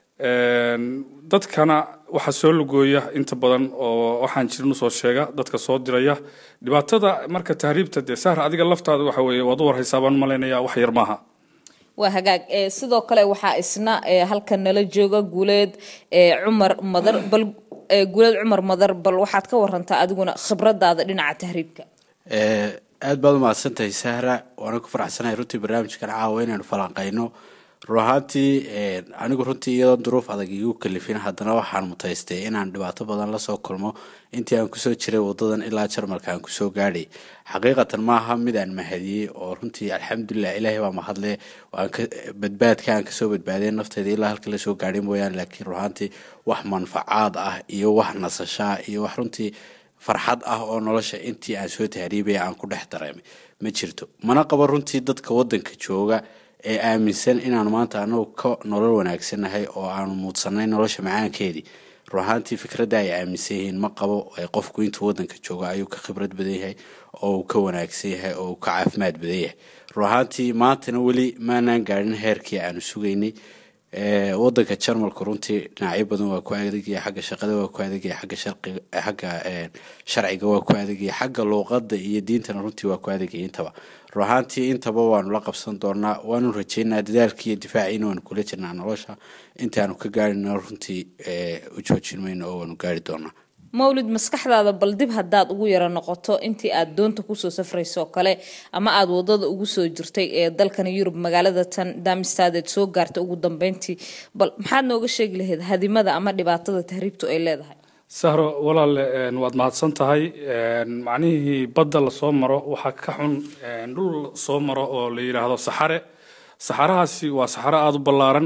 dadkana waxaa soo lugooya inta badan oo waxaan jirin usoo sheega dadka soo diraya dhibaatada marka tahriibta dee sahra adiga laftaada waxa weeye waad u warhaysaa baan malaynaya wax yar maaha waa hagaag sidoo kale waxaa isna halkan nala jooga guuleed cumar madar bal guuleed cumar madar bal waxaad ka warantaa adiguna khibradaada dhinaca tahriibka aad baad umahadsantahay sahra waana ku faraxsanahay runtii barnaamijkan caawa inaynu falanqayno run ahaantii anigu runtii iyadoon duruuf adag igu kalifin haddana waxaan mutaystay inaan dhibaato badan lasoo kulmo intii aan kusoo jiray wadadan ilaa jarmalka aan kusoo gaadhay xaqiiqatan maaha mid aan mahadiyey oo runtii alxamdulilah ilaahay baa mahadle badbaadka aan kasoo badbaadeen nafteyda ilaa halka lasoo gaadhay mooyaane laakiin run ahaantii wax manfacaad ah iyo wax nasashaa iyo wax runtii farxad ah oo nolosha intii aan soo tahriibaya aan ku dhex dareemay ma jirto mana qabo runtii dadka wadanka jooga ee aaminsan inaan maanta anagu ka nolol wanaagsannahay oo aanu muudsanay nolosha macaankeedii run ahaantii fikradda ay aaminsan yihiin ma qabo qofku intuu wadanka jooga ayuu ka khibrad badan yahay oo uu ka wanaagsan yahay oo uu ka caafimaad badan yahay run ahaantii maantana weli maanaan gaadhin heerkii aanu sugaynay wadanka jarmalka runtii dhinacyo badan waa ku adegaya xagga shaqada waa ku adegaya xagga xagga sharciga waa ku adegaya xagga luuqada iyo diintana runtii waa ku adegaya intaba run ahaantii intaba waanu la qabsan doonaa waanu rajeynaa dadaalkii iyo difaaciina waanu kula jirnaa nolosha intaanu ka gaarina runtii u joojin mayno oo waanu gaari doonaa mawlid maskaxdaada bal dib haddaad ugu yaro noqoto intii aad doonta kusoo safrayso oo kale ama aad wadada ugu soo jirtay ee dalkan yurub magaalada tan damistadeed soo gaartay ugu dambeyntii bal maxaad nooga sheegi lahayd hadimada ama dhibaatada tahriibtu ay leedahay sahro walaale waad mahadsan tahay macnihii badda lasoo maro waxaa ka xun dhul soo maro oo la yidhaahdo saxare saxarahaasi waa saxaro aada u ballaaran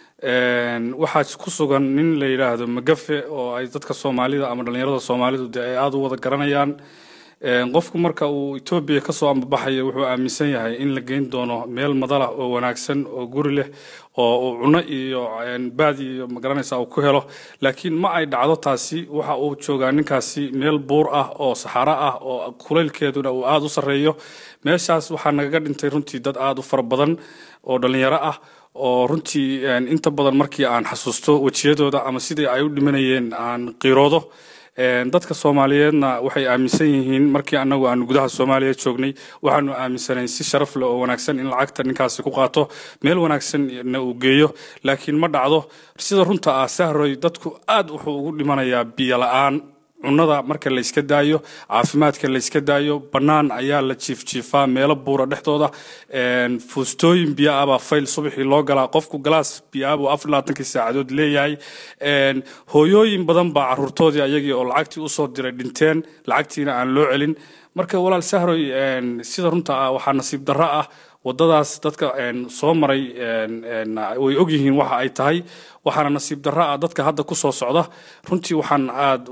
waxaa ku sugan nin la yidhaahdo magafe oo ay dadka soomaalida ama dhalinyarada soomaalidu dee ay aada u wada garanayaan qofku marka uu etoobiya kasoo ambabaxayo wuxuu aaminsan yahay in la geyn doono meel madalah oo wanaagsan oo guri leh oo uu cuno iyo baad iyo magaranaysa uu ku helo laakiin ma ay dhacdo taasi waxa uu joogaa ninkaasi meel buur ah oo saxaro ah oo kulaylkeeduna uu aada u sarreeyo meeshaas waxaa nagaga dhintay runtii dad aada u fara badan oo dhalinyaro ah oo runtii inta badan markii aan xasuusto wejiyadooda ama sidii ay u dhimanayeen aan qiiroodo dadka soomaaliyeedna waxay aaminsan yihiin markii anagu aanu gudaha soomaaliya joognay waxaanu aaminsanayn si sharaf leh oo wanaagsan in lacagta ninkaasi ku qaato meel wanaagsanna uu geeyo laakiin ma dhacdo sida runta ah sahroy dadku aad wuxuu ugu dhimanayaa biyo la-aan cunada marka layska daayo caafimaadka layska daayo bannaan ayaa la jiifjiifaa meelo buura dhexdooda fuustooyin biyo ah baa fayl subaxii loo galaa qofku galaas biyo ah buu afar labaatankii saacadood leeyahay hooyooyin badan baa caruurtoodii ayagii oo lacagtii usoo diray dhinteen lacagtiina aan loo celin marka walaal sahroy sida runta ah waxaa nasiib darro ah wadadaas dadka soo maray way ogyihiin waxa ay tahay waxaana nasiib darro ah dadka hadda ku soo socda runtii waxaan aada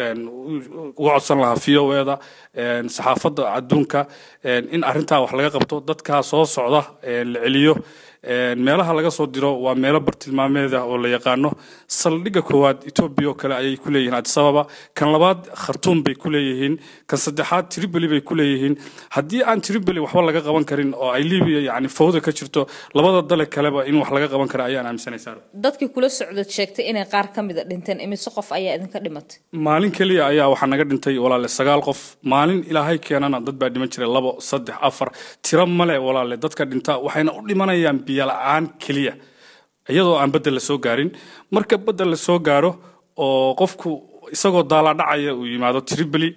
uga codsan lahaa v o eda saxaafadda adduunka in arrintaa wax laga qabto dadkaa soo socda la celiyo meelaha laga soo diro waa meelo bartilmaameed ah oo la yaqaano saldhigga koowaad etoobiya oo kale ayay ku leeyihiin addis ababa kan labaad khartuum bay ku leeyihiin kan saddexaad tripoli bay ku leeyihiin haddii aan tripoli waxba laga qaban karin oo ay libiya yacni fawda ka jirto labada dale kaleba in wax laga qaban kara ayaan aaminsanaysaa dadkii kula socdad sheegtay inay qaar ka mida dhinteen imise qof ayaa idinka dhimatay maalin keliya ayaa waxaa naga dhintay walaale sagaal qof maalin ilaahay keenana dad baa dhiman jiray labo saddex afar tiro male walaale dadka dhinta waxayna u dhimanayaan biyo la-aan keliya iyadoo aan bedel la soo gaarin marka bedel la soo gaaro oo qofku isagoo daalaadhacaya uu yimaado tripoli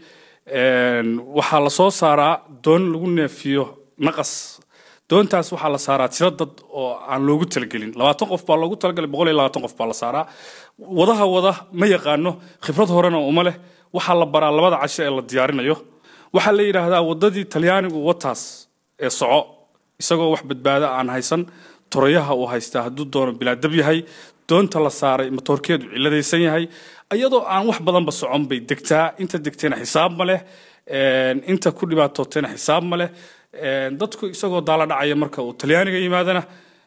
waxaa la soo saaraa doon lagu neefiyo naqas doontaas waxaa la saaraa tiro dad oo aan loogu talagelin labaatan qof baa loogu talagalay boqol iyo labaatan qof baa la saaraa wadaha wada ma yaqaano khibrad horena uma leh waxaa la baraa labada casho ee la diyaarinayo waxaa la yidhaahdaa wadadii talyaanigu wataas ee soco isagoo wax badbaada aan haysan torayaha uu haystaa hadduu doono bilaadab yahay doonta la saaray matoorkeedu ciladaysan yahay iyadoo aan wax badanba socon bay degtaa inta degtayna xisaab ma leh inta ku dhibaatootayna xisaab ma leh dadku isagoo daala dhacaya marka uu talyaaniga yimaadana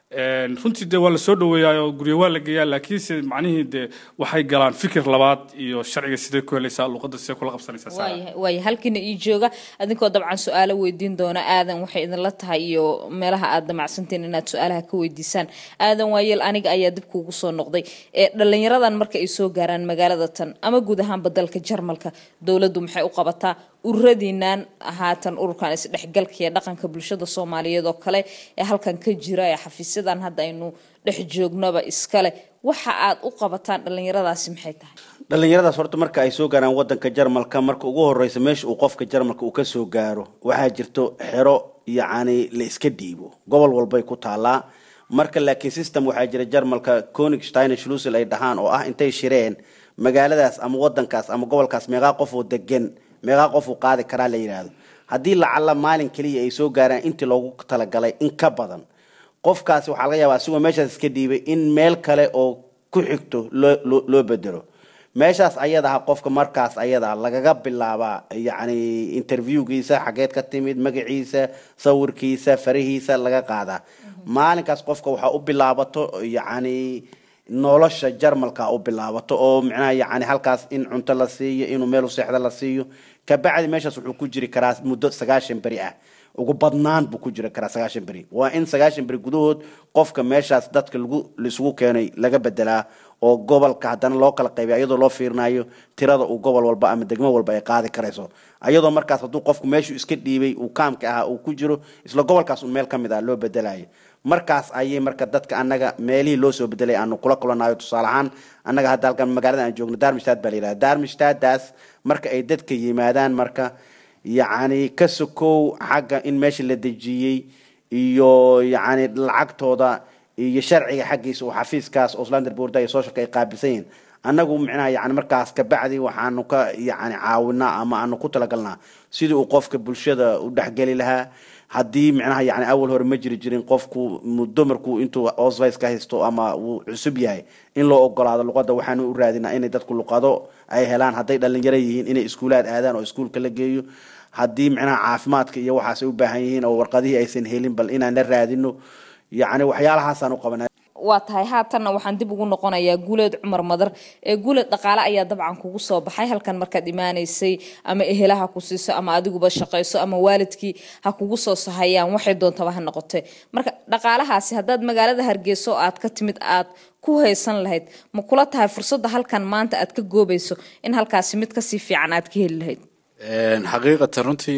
runtii dee waa la soo dhaweeyaa guryo waa la geeyaa laakiinse macnihii dee waxay galaan fikir labaad iyo sharciga sidee ku helaysaa luqadda sidee kula qabsanaysaa waayahay waaya halkiina ii jooga adinkoo dabcan su-aalo weydiin doona aadan waxay idinla tahay iyo meelaha aad damacsantiin inaad su-aalaha ka weydiisaan aadan waayeel aniga ayaa dib kuugu soo noqday ee dhalinyaradan marka ay soo gaaraan magaalada tan ama guud ahaanba dalka jarmalka dowladdu maxay u qabataa ururadiinaan haatan ururkan isdhexgalka iyo dhaqanka bulshada soomaaliyeed oo kale ee halkan ka jira ee xafiisyadan hadda aynu dhex joognaba iskale waxa aad u qabataan dhalinyaradaasi maxay tahay dhalinyaradaas horta marka ay soo gaaraan wadanka jarmalka marka ugu horeysa meesha uu qofka jarmalka uu ka soo gaaro waxaa jirto xero yacni la iska dhiibo gobol walbay ku taalaa marka laakiin system waxaa jira jarmalka konigsteiner schlusel ay dhahaan oo ah intay shireen magaaladaas ama wadankaas ama gobolkaas meeqaa qof oo degan meeqaa qof uu qaadi karaa la yidhaahdo haddii lacalla maalin keliya ay soo gaaraan intii loogu talagalay in ka badan qofkaasi waxaa laga yaabaa asigoo meeshaas iska dhiibay in meel kale oo ku xigto loo loo loo bedelo meeshaas ayada ah qofka markaas ayada lagaga bilaabaa yacni interviewgiisa xageed ka timid magaciisa sawirkiisa farihiisa laga qaadaa maalinkaas qofka waxaa u bilaabato yacni nolosha jarmalka u bilaabato oo micnaha yacni halkaas in cunto la siiyo inuu meel u seexda la siiyo kabacdi meeshaas wuxuu ku jiri karaa muddo sagaashan beri ah ugu badnaan buu ku jiri karaa sagaashan beri waa in sagaashan beri gudahood qofka meeshaas dadka lagu laisugu keenay laga bedelaa oo gobolka haddana loo kala qaybiya iyadoo loo fiirinayo tirada uu gobol walba ama degmo walba ay qaadi karayso ayadoo markaas hadduu qofku meeshuu iska dhiibay uu kaamka ahaa uu ku jiro isla gobolkaas un meel ka mid ah loo bedelayo markaas ayay marka dadka annaga meelihii loo soo bedelay aanu kula kulanayo tusaale ahaan annaga hadda halkan magaalada aan joogno darmistad baa la yidhahda darmistadaas marka ay dadka yimaadaan marka yacni ka sokow xagga in meesha la dejiyey iyo yacni lacagtooda iyo sharciga xaggiisa oo xafiiskaas oslander boorda iyo socialka ay qaabilsan yihiin annagu micnaha yani markaas kabacdi waxaanu ka yani caawinaa ama aanu ku talagalnaa sidii uu qofka bulshada u dhexgeli lahaa haddii micnaha yani awal hore ma jiri jirin qofku muddo markuu intuu osvice ka haysto ama uu cusub yahay in loo ogolaado luqadda waxaanu u raadinaa inay dadku luqado ay helaan hadday dhalinyaro yihiin inay iskuulaad aadaan oo iskuulka la geeyo haddii micnaha caafimaadka iyo waxaas ay u baahan yihiin oo warqadihii aysan helin bal inaan la raadino yacni waxyaalahaasaan u qabanaa waa tahay haatanna waxaan dib ugu noqonayaa guuleed cumar madar ee guuleed dhaqaale ayaa dabcan kugu soo baxay halkan markaad imaanaysay ama ehelaha ku siiso ama adiguba shaqayso ama waalidkii ha kugu soo sahayaan waxay doontaba ha noqotee marka dhaqaalahaasi haddaad magaalada hargeyso aad ka timid aad ku haysan lahayd ma kula tahay fursadda halkan maanta aad ka goobayso in halkaasi mid kasii fiican aad ka heli lahayd xaqiiqatan runtii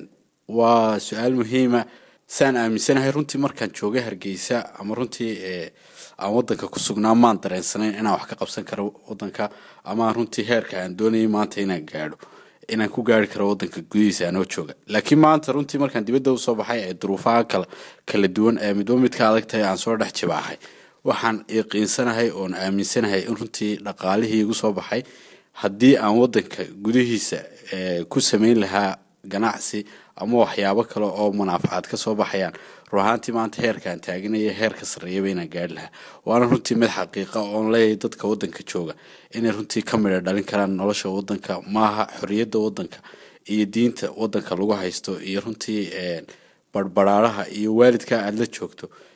waa su-aal muhiima saan aaminsanahay runtii markaan joogay hargeysa ama runtii aan wadanka ku sugnaa maan dareensanayn inaan wax ka qabsan karo wadanka ama runtii heerka aan doonayay maanta inaan gaadho inaan ku gaari karo wadanka gudihiisa anoo jooga laakiin maanta runtii markaan dibadda usoo baxay ee duruufaha kala kala duwan ee midba midka adag tahay aan soo dhex jibaaxay waxaan yaqiinsanahay oon aaminsanahay in runtii dhaqaalihii igu soo baxay haddii aan wadanka gudihiisa ku samayn lahaa ganacsi ama waxyaabo kale oo munaafacaad ka soo baxayaan run ahaantii maanta heerkaan taaginaya heerka sarreeyaba inaan gaari lahaa waana runtii mid xaqiiqa oon leeyahay dadka wadanka jooga inay runtii ka midha dhalin karaan nolosha wadanka maaha xorriyadda wadanka iyo diinta wadanka lagu haysto iyo runtii barbaraaraha iyo waalidka aada la joogto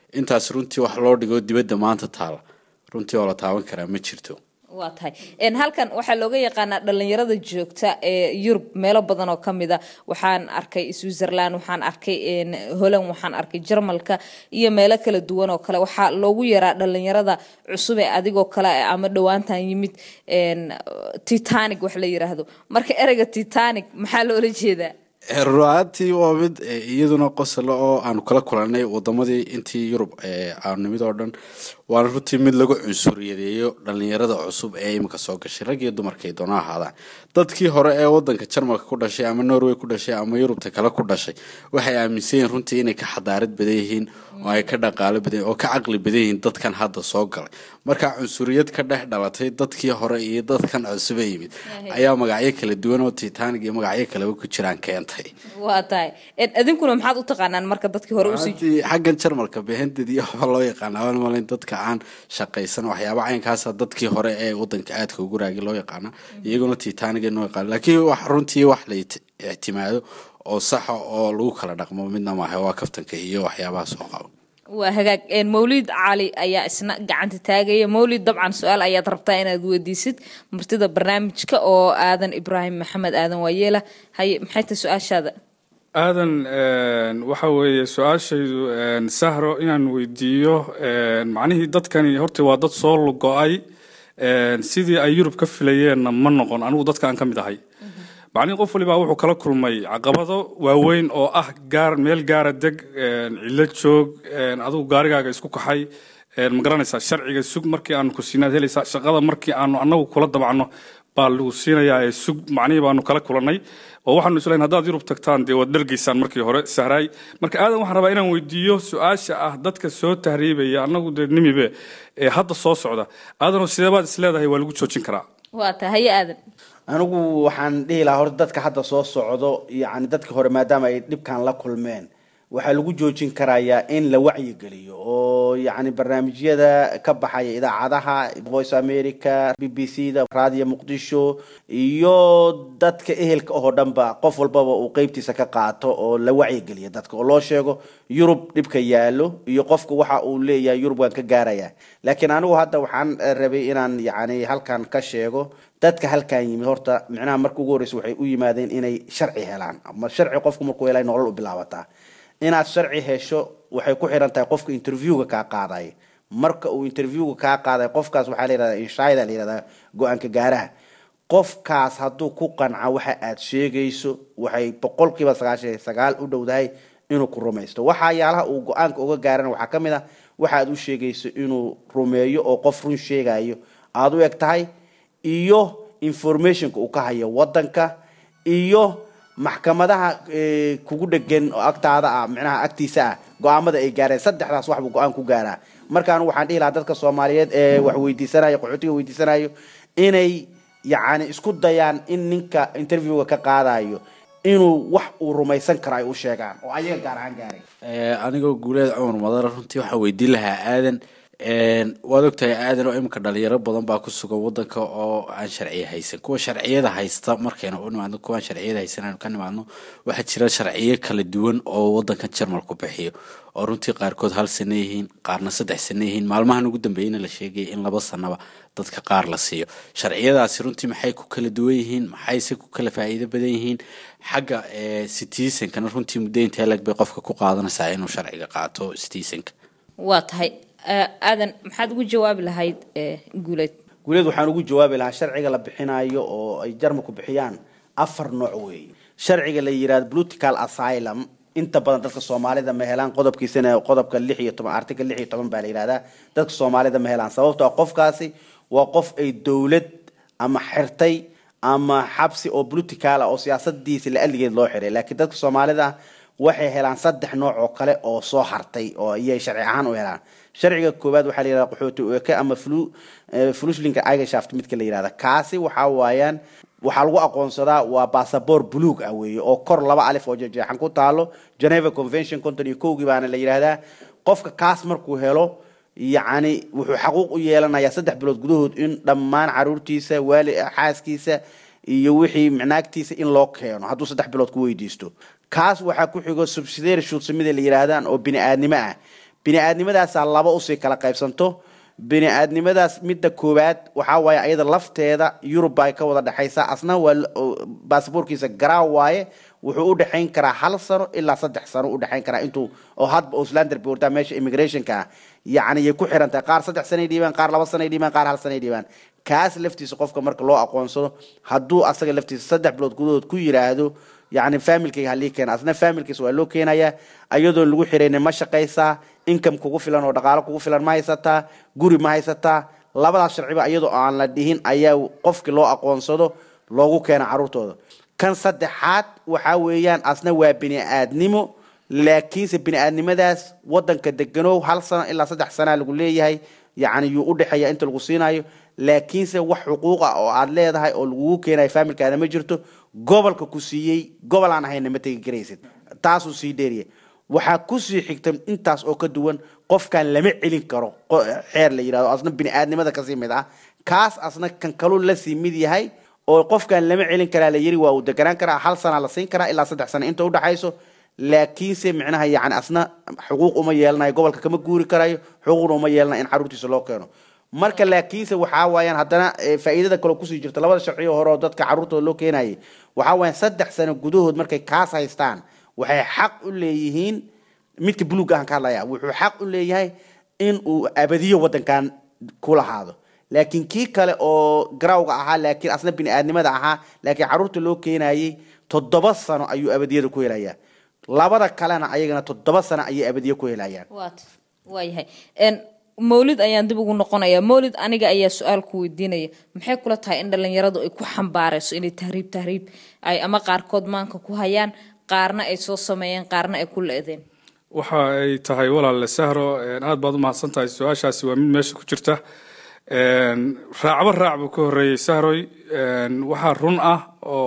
intaas runtii wax loo dhigo dibadda maanta taala runtii oo la taaban karaa ma jirto waa tahay Een, halkan waxaa looga yaqaanaa dhalinyarada joogta ee yurub meelo badan oo kamid a waxaan arkay switzerland waxaan arkay een, holland waxaan arkay jarmalka iyo meelo kala duwan oo kale waxaa loogu yaraa dhalinyarada cusub ee adigoo kale ah ama dhowaantan yimid een, titanic wax la yiraahdo marka ereyga titanic maxaa loola jeedaa ruaantii waa mid eh, iyaduna qosolo oo aanu kala kulanay wadamadii intii yurub eh, aanu nimid oo dhan waana runtii mid lagu cunsuriyadeeyo dhalinyarada cusub ee imika soo gashay rag iyo dumarkay doona ahaadaan dadkii hore ee wadanka jarmalka ku dhashay ama norway ku dhashay ama yurubta kale ku dhashay waxay aaminsan yihiin runtii inay ka xadaarad badan yihiin oo ay ka dhaqaalo badan oo ka caqli badan yihiin dadkan hadda soo galay marka cunsuriyad ka dhex dhalatay dadkii hore iyo dadkan cusub ee yimid ayaa magacyo kala duwan oo titanic iyo magacyo kaleba ku jiraan keentay waa tahay Een, idinkuna maxaad u taqaanaan marka dadkii hore usii runtii xaggan jarmalka behendad iyo waxaa loo yaqaana waan malayn dadka aan shaqaysan waxyaaba caynkaasa dadkii hore ee wadanka aadka ugu raagay loo yaqaana iyaguna titaniga noo yaqaana laakiin wax runtii wax la iti- ictimaado oo saxa oo lagu kala dhaqmo midna maaha waa kaftanka iyo waxyaabaha soo qabo waa hagaag Een, mawlid cali ayaa isna gacanta taagaya mawlid dabcan su-aal ayaad rabtaa inaad weydiisid martida barnaamijka oo aadan ibraahim maxamed aadan waayeela haye maxay tahay su-aashaada aadan een, waxa weeye su-aashaydu een, sahro inaan weydiiyo een, macnihii dadkani horta waa dad soo lugo-ay een, sidii ay yurub ka filayeenna ma noqon anigu dadka aan ka mid ahay macnihii qof walibaa wuxuu kala kulmay caqabado waaweyn oo ah gaar meel gaara deg een, cillo joog een, adigu gaarigaaga isku kaxay een, ma garanaysaa sharciga sug markii aanu ku siinaad helaysaa shaqada markii aanu annagu kula dabacno baa lagu siinayaa ee sug macnihii baanu kala kulannay oo waxaanu islayn haddaad yurub tagtaan dee waad dhargaysaan markii hore sahraay marka aadan waxaan rabaa inaan weydiiyo su-aasha ah dadka soo tahriibaya annagu dee nimibe ee hadda soo socda aadanoo sideebaad isleedahay waa lagu joojin karaa waa tahay haye aadan anigu waxaan dhihi lahaa horta dadka hadda soo socdo yacni dadka hore maadaama ay dhibkan la kulmeen waxaa lagu joojin karayaa in la wacyigeliyo oo yacni barnaamijyada ka baxaya idaacadaha voice america b b c da raadiyo muqdisho iyo dadka ehelka oo dhanba qof walbaba uu qeybtiisa ka qaato oo la wacyigeliyo dadka oo loo sheego yurub dhibka yaalo iyo qofka waxa uu leeyahay yurub waan ka gaaraya laakiin anigu hadda waxaan eh, rabay inaan yacni halkan ka sheego dadka halkan yimid horta micnaha marka ugu horreysa waxay u yimaadeen inay sharci helaan ama sharci qofku markuu helay nolol u bilaabataa inaad sharci hesho waxay ku xiran tahay qofka interviewga kaa qaadaya marka uu interviewga kaa qaaday qofkaas waxaa la yihahdaa inshaida la yihahdaa go-aanka gaaraha qofkaas hadduu ku qanca waxa aad sheegayso waxay boqolkiiba sagaashan iyo sagaal u dhowdahay inuu ku rumaysto waxayaalaha uu go-aanka uga gaarana waxaa ka mid ah waxa aad u sheegayso inuu rumeeyo oo qof run sheegayo aad u eg tahay iyo informationka uu ka hayo wadanka iyo maxkamadaha eh, kugu dhegan oo agtaada ah micnaha agtiisa ah go-aamada ay gaareen saddexdaas waxbuu go-aan ku gaaraa marka anigu waxaan dhihi lahaa dadka soomaaliyeed ee wax weydiisanayo qaxootiga weydiisanayo inay yacni isku dayaan in ninka interviewga ka qaadayo inuu wax uu rumaysan karo ay u sheegaan oo ayaga gaar ahaan gaaray Eh, anigoo guuleed cumar madara runtii waxaan weydiin lahaa aadan een, waad ogtahay aadan oo imika dhalinyaro badan baa ku sugan wadanka oo aan sharciya haysan kuwa sharciyada haysta markaynu u nimaadno kuwaan sharciyada haysan aynu ka nimaadno waxaa jira sharciyo kala duwan oo wadankan jarmalku bixiyo oo runtii qaarkood hal sano yihiin qaarna saddex sano yihiin maalmahan ugu dambeeyana la sheegaya in laba sanaba dadka qaar la siiyo sharciyadaasi runtii maxay ku kala duwan yihiin maxayse ku kala faa'iido badan yihiin xagga eh, citizenkana runtii muddo intee lag bay qofka ku qaadanaysaa inuu sharciga qaato citizenka waa tahay Eh, aadan maxaad ugu jawaabi lahayd eh, guuleed guuleed waxaan ugu jawaabi lahaa sharciga la bixinayo oo ay jarmalku bixiyaan afar nooc weeye sharciga la yihahdo political asylum inta badan dadka soomaalida ma helaan qodobkiisana qodobka lix iyo toban article lix iyo toban baa la yihahdaa dadka soomaalida ma helaan sababto ah qofkaasi waa qof ay dowlad ama xirtay ama xabsi oo political ah oo siyaasadiisa la aligeed loo xiray laakiin dadka soomaalida ah waxay helaan saddex nooc oo kale oo soo hartay oo iyay sharci ahaan u helaan sharciga koowaad waxaa la yihahda qaxooti ueke ama flu eh, flushlinka eigenshaft midka la yihahda kaasi waxaa waayaan waxaa lagu aqoonsadaa waa basaboor buluug ah weeye oo kor laba alif oo jeexan ku taalo geneva convention konton iyo kowgii baana la yidhahdaa qofka kaas markuu helo yacni wuxuu xaquuq u yeelanayaa saddex bilood gudahood in dhammaan caruurtiisa waali xaaskiisa iyo wixii micnaagtiisa in loo keeno hadduu saddex bilood ku weydiisto kaas waxaa ku xigo subsidiary shuulsamida la yidhaahdaan oo bini aadnimo ah bini-aadnimadaasaa laba usii kala qaybsanto bini-aadnimadaas midda koowaad waxaa waaye ayada lafteeda yurub baa ka wada dhexaysa asna waa baasaboorkiisa garaa waaye wuxuu u dhexayn karaa hal sano ilaa saddex sano u dhexayn karaa intuu oo hadba auslander boortaa meesha immigrationka ah yacni yay ku xiran tahay qaar saddex sanay dhiibaan qaar laba sanay dhiibaan qaar hal sanay dhiibaan kaas laftiisa qofka marka loo aqoonsado hadduu asaga laftiisa saddex bilood gudahood ku yiraahdo yacni familkayga halii keena asna familkiisa waa loo keenayaa ayadoon lagu xiraynin ma shaqaysaa income kugu filan oo dhaqaalo kugu filan ma haysataa guri ma haysataa labadaas sharciba iyadoo aan la dhihin ayaa qofkii loo aqoonsado loogu keena caruurtooda kan saddexaad waxaa weeyaan asna waa bini-aadnimo laakiinse bini-aadnimadaas wadanka deganow hal sano ilaa saddex sanaa lagu leeyahay yacni yuu u dhexeeya inta lagu siinayo laakiinse wax xuquuq ah oo aad leedahay oo lagugu keenayo faamilkaada ma jirto gobolka ku siiyey gobol aan ahayna ma tegi karaysid taasuu sii dheeriya waxaa kusii xigta intaas oo ka duwan qofkan lama celin karo xeer la yidhahdo asna bini-aadnimada kasii mid ah kaas asna kan kaluu lasii mid yahay oo qofkan lama celin karaa la yiri waa uu deganaan karaa hal sana la siin karaa ilaa saddex sano inta udhexayso laakiinse micnaha yani asna xuquuq uma yeelanayo gobolka kama guuri karayo xuquuqna uma yeelanayo in caruurtiisa loo keeno marka laakiinse waxaa waayaan haddana faa'iidada kaloo kusii jirta labada sharciyo hore oo dadka caruurtooda loo keenayay waxaa waayaan saddex sano gudahood markay kaas haystaan waxay xaq u leeyihiin midka buluug ahan ka hadlaya wuxuu xaq u leeyahay in uu abadiyo wadankan ku lahaado laakiin kii kale oo garawga ahaa laakiin asna bini-aadnimada ahaa laakiin caruurta loo keenayay toddoba sano ayuu abadiyada ku helayaa labada kalena ayagana toddoba sano ayay abadiye ku helayaan waat waayahay mawlid ayaan dib ugu noqonayaa mawlid aniga ayaa su-aal ku weydiinaya maxay kula tahay in dhalinyaradu ay ku xambaarayso inay tahriib tahriib ay ama qaarkood maanka ku hayaan qaarna ay soo sameeyeen qaarna ay ku le-deen waxa ay tahay walaale sahro aad baad u mahadsan tahay su-aashaasi waa mid meesha ku jirta raacba raac buu ka horreeyey sahroy waxaa run ah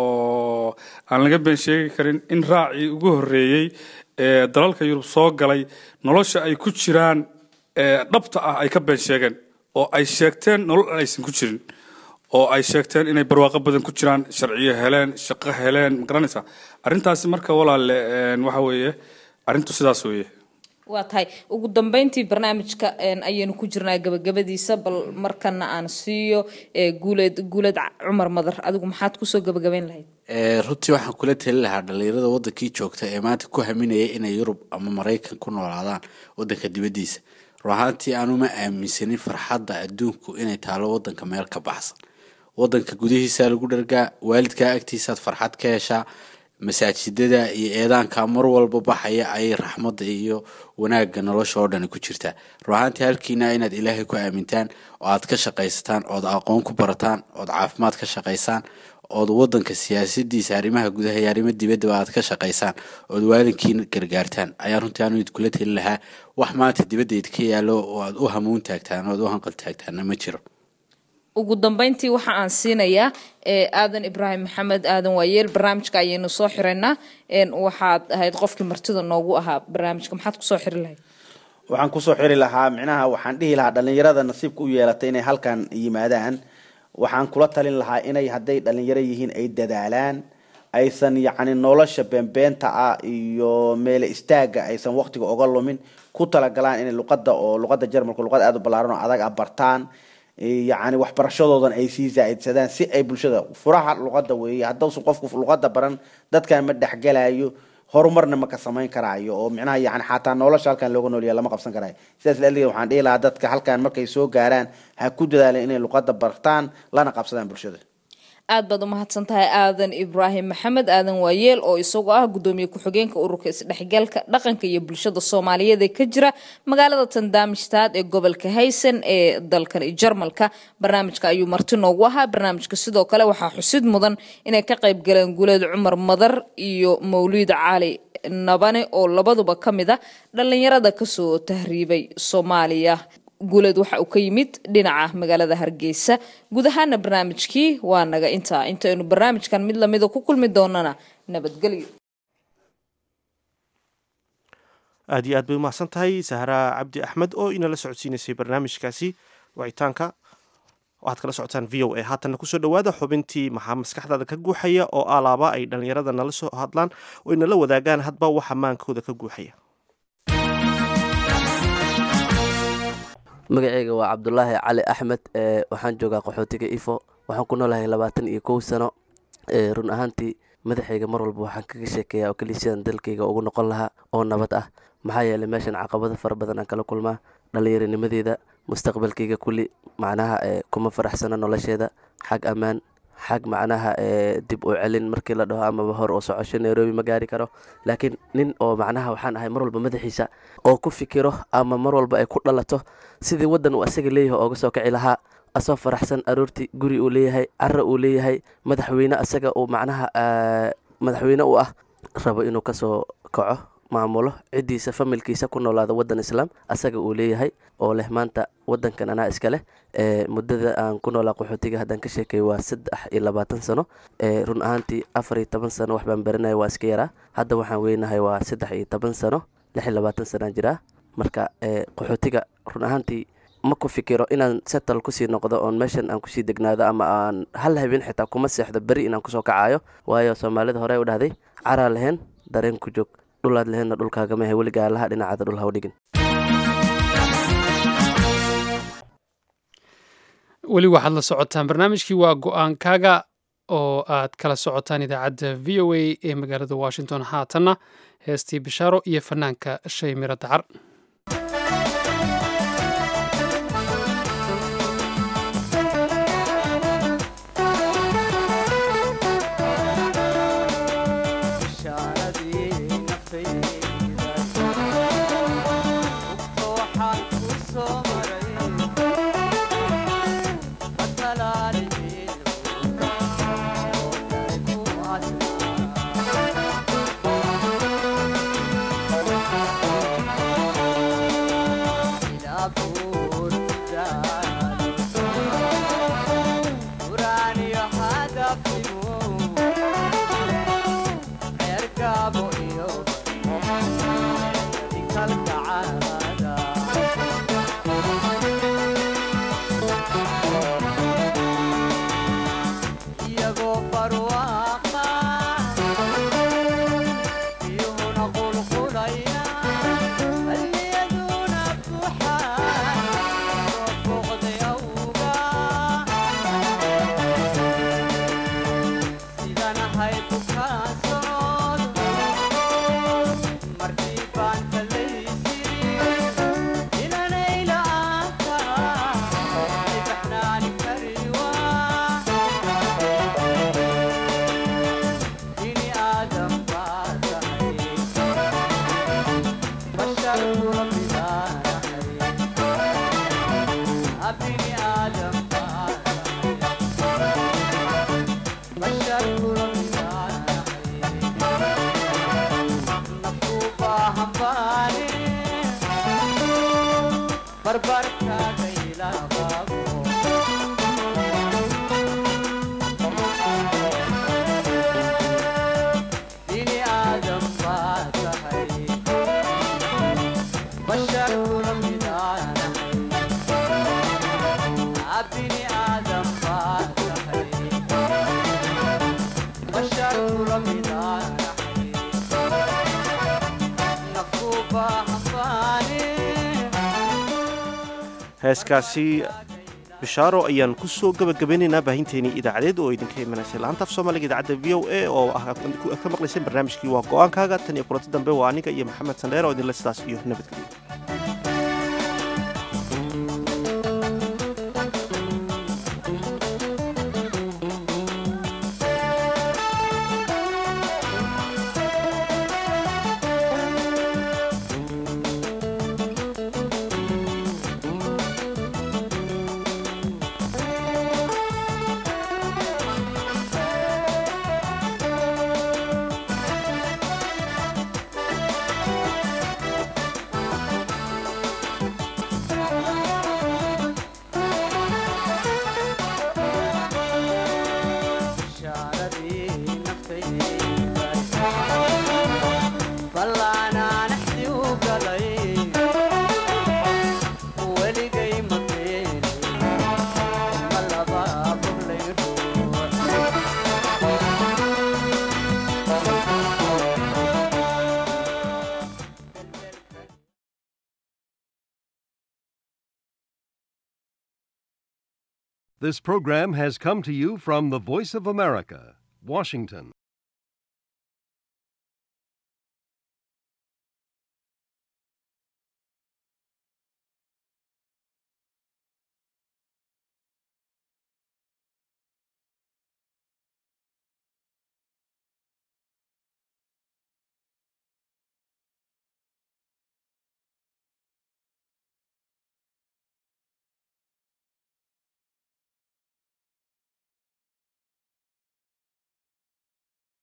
oo aan laga been sheegi karin in raacii ugu horreeyey ee dalalka yurub soo galay nolosha ay ku jiraan dhabta ah ay ka been sheegeen oo ay sheegteen nolol aysan ku jirin oo ay sheegteen inay barwaaqo badan ku jiraan sharciyo heleen shaqo heleen ma garanaysaa arrintaasi marka walaale waxa weeye arrintu sidaas weeye waa tahay ugu dambeyntii barnaamijka ayaynu ku jirnaa gabagabadiisa bal markana aan siiyo guuleed guuleed cumar madar adigu maxaad kusoo gabagabeyn lahayd runtii waxaan kula tali lahaa dhalinyarada wadankii joogta ee maanta ku haminaya inay yurub ama maraykan ku noolaadaan wadanka dibadiisa run ahaantii aanuma aaminsanin farxadda adduunku inay taalo wadanka meel ka baxsan wadanka gudihiisaa lagu dhargaa waalidkaa agtiisaad farxad ka heshaa masaajidada iyo eedaanka mar walba baxaya ayay raxmadda iyo wanaagga nolosha oo dhani ku jirtaa run ahaantii halkiina inaad ilaahay ku aamintaan oo aad ka shaqaysataan ood aqoon ku barataan ood caafimaad ka shaqaysaan ood wadanka siyaasadiisa arrimaha gudaha iyo arrimo dibaddaba aad ka shaqaysaan ood waalinkiina gargaartaan ayaa runtii aanu idkula tali lahaa wax maanta dibadda idka yaallo oo aad u hamuun taagtaan oad u hanqal taagtaanna ma jiro ugu dambeyntii waxa aan siinayaa aadan ibraahim maxamed aadan waayeel barnaamijka ayaynu soo xiraynaa waxaad ahayd qofkii martida noogu ahaa barnaamijka maxaad kusoo xiri lahayd waxaan kusoo xiri lahaa micnaha waxaan dhihi lahaa dhalinyarada nasiibka u yeelatay inay halkan yimaadaan waxaan kula talin lahaa inay hadday dhalinyaro yihiin ay dadaalaan aysan yacni nolosha beenbeenta ah iyo meele istaaga aysan waqtiga oga lumin ku talagalaan inay luqada oo luqada jarmalka luqad aada u ballaaran oo adag ah bartaan yacni waxbarashadoodan ay sii zaa'idsadaan si ay bulshada furaha luqada weeye haddausan qofku luqada baran dadkan ma dhexgelayo horumarna ma ka samayn karaayo oo micnaha yani xataa nolosha halkan looga noolyaha lama qabsan karaayo sidaas laaliged waxaan dhihi lahaa dadka halkan markay soo gaaraan ha ku dadaaleen inay luqada bartaan lana qabsadaan bulshada aad baad umahadsan tahay aadan ibraahim maxamed aadan waayeel oo isagoo ah gudoomiye ku-xigeenka ururka isdhexgalka dhaqanka iyo bulshada soomaaliyeed ee ka jira magaalada tandaamishtaad ee gobolka haysan ee dalkan jarmalka barnaamijka ayuu marti noogu ahaa barnaamijka sidoo kale waxaa xusid mudan inay ka qayb galeen guuleed cumar madar iyo mawliid cali nabane oo labaduba ka mid ah dhalinyarada kasoo tahriibay soomaaliya guuleed waxa uu ka yimid dhinaca magaalada hargeysa guud ahaana barnaamijkii waa naga intaa intaynu barnaamijkan mid lamida ku kulmi doonana nabadgelyo aad iyo aad bay umahadsan tahay sahraa cabdi axmed oo inala socodsiinaysay barnaamijkaasi wicitaanka waxaad kala socotaan v o a haatanna kusoo dhawaada xubintii maxaa maskaxdaada ka guuxaya oo alaaba ay dhalinyarada nala soo hadlaan oo inala wadaagaan hadba waxa maankooda ka guuxaya magaceyga waa cabdulaahi cali axmed ee waxaan joogaa qaxootiga ifo waxaan ku noolahay labaatan iyo kow sano ee run ahaantii madaxayga mar walba waxaan kaga sheekeeyaa oo keliya sidaan dalkayga ugu noqon lahaa oo nabad ah maxaa yeelay meeshan caqabado fara badan aan kala kulmaa dhallinyaranimadeeda mustaqbalkayga kulli macnaha ee kuma faraxsano nolosheeda xag ammaan xag macnaha ee dib u celin markii la dhaho amaba hor oo socosho nairobi ma gaari karo laakiin nin oo macnaha waxaan ahay mar walba madaxiisa oo ku fikiro ama mar walba ay ku dhalato sidii waddan uu asaga leeyahay ooga soo kici lahaa asoo faraxsan aroortii guri uu leeyahay cara uu leeyahay madaxweyne asaga uu macnaha madaxweyne u ah rabo inuu kasoo kaco maamulo ciddiisa familkiisa ku noolaada waddan islaam asaga uu leeyahay oo leh maanta waddankan anaa iska leh ee muddada aan ku noolaa qaxootiga haddaan ka sheekay waa saddex iyo labaatan sano ee run ahaantii afar iyo toban sano wax baan baranaya waa iska yaraa hadda waxaan weynahay waa saddex iyo toban sano lix iyo labaatan sanaan jiraa marka ee qaxootiga run ahaantii ma ku fikiro inaan settle kusii noqdo oon meeshan aan kusii degnaado ama aan hal habeen xitaa kuma seexdo beri inaan kusoo kacayo waayo soomaalida hore u dhahday caraa lahayn dareen ku joog dhulaad laheenna dhulkaagamahe weligaa laha dhinacaada dhul haw dhigin weli waxaad la socotaan barnaamijkii waa go-aankaaga oo aad kala socotaan idaacadda v o a ee magaalada washington haatanna heestii bishaaro iyo fanaanka shay miro dacar heeskaasi bishaaro ayaan ku soo gabagabeynaynaa baahinteenii idaacadeed oo idinka imanaysay laanta af soomaaliga idaacadda v o a oo ah ka maqlayseen barnaamijkii waa go-aankaaga tan iyo kulanti dambe waa aniga iyo maxamed sandheer oo idinle sidaas iyo nabadgelyo This program has come to you from the Voice of America, Washington.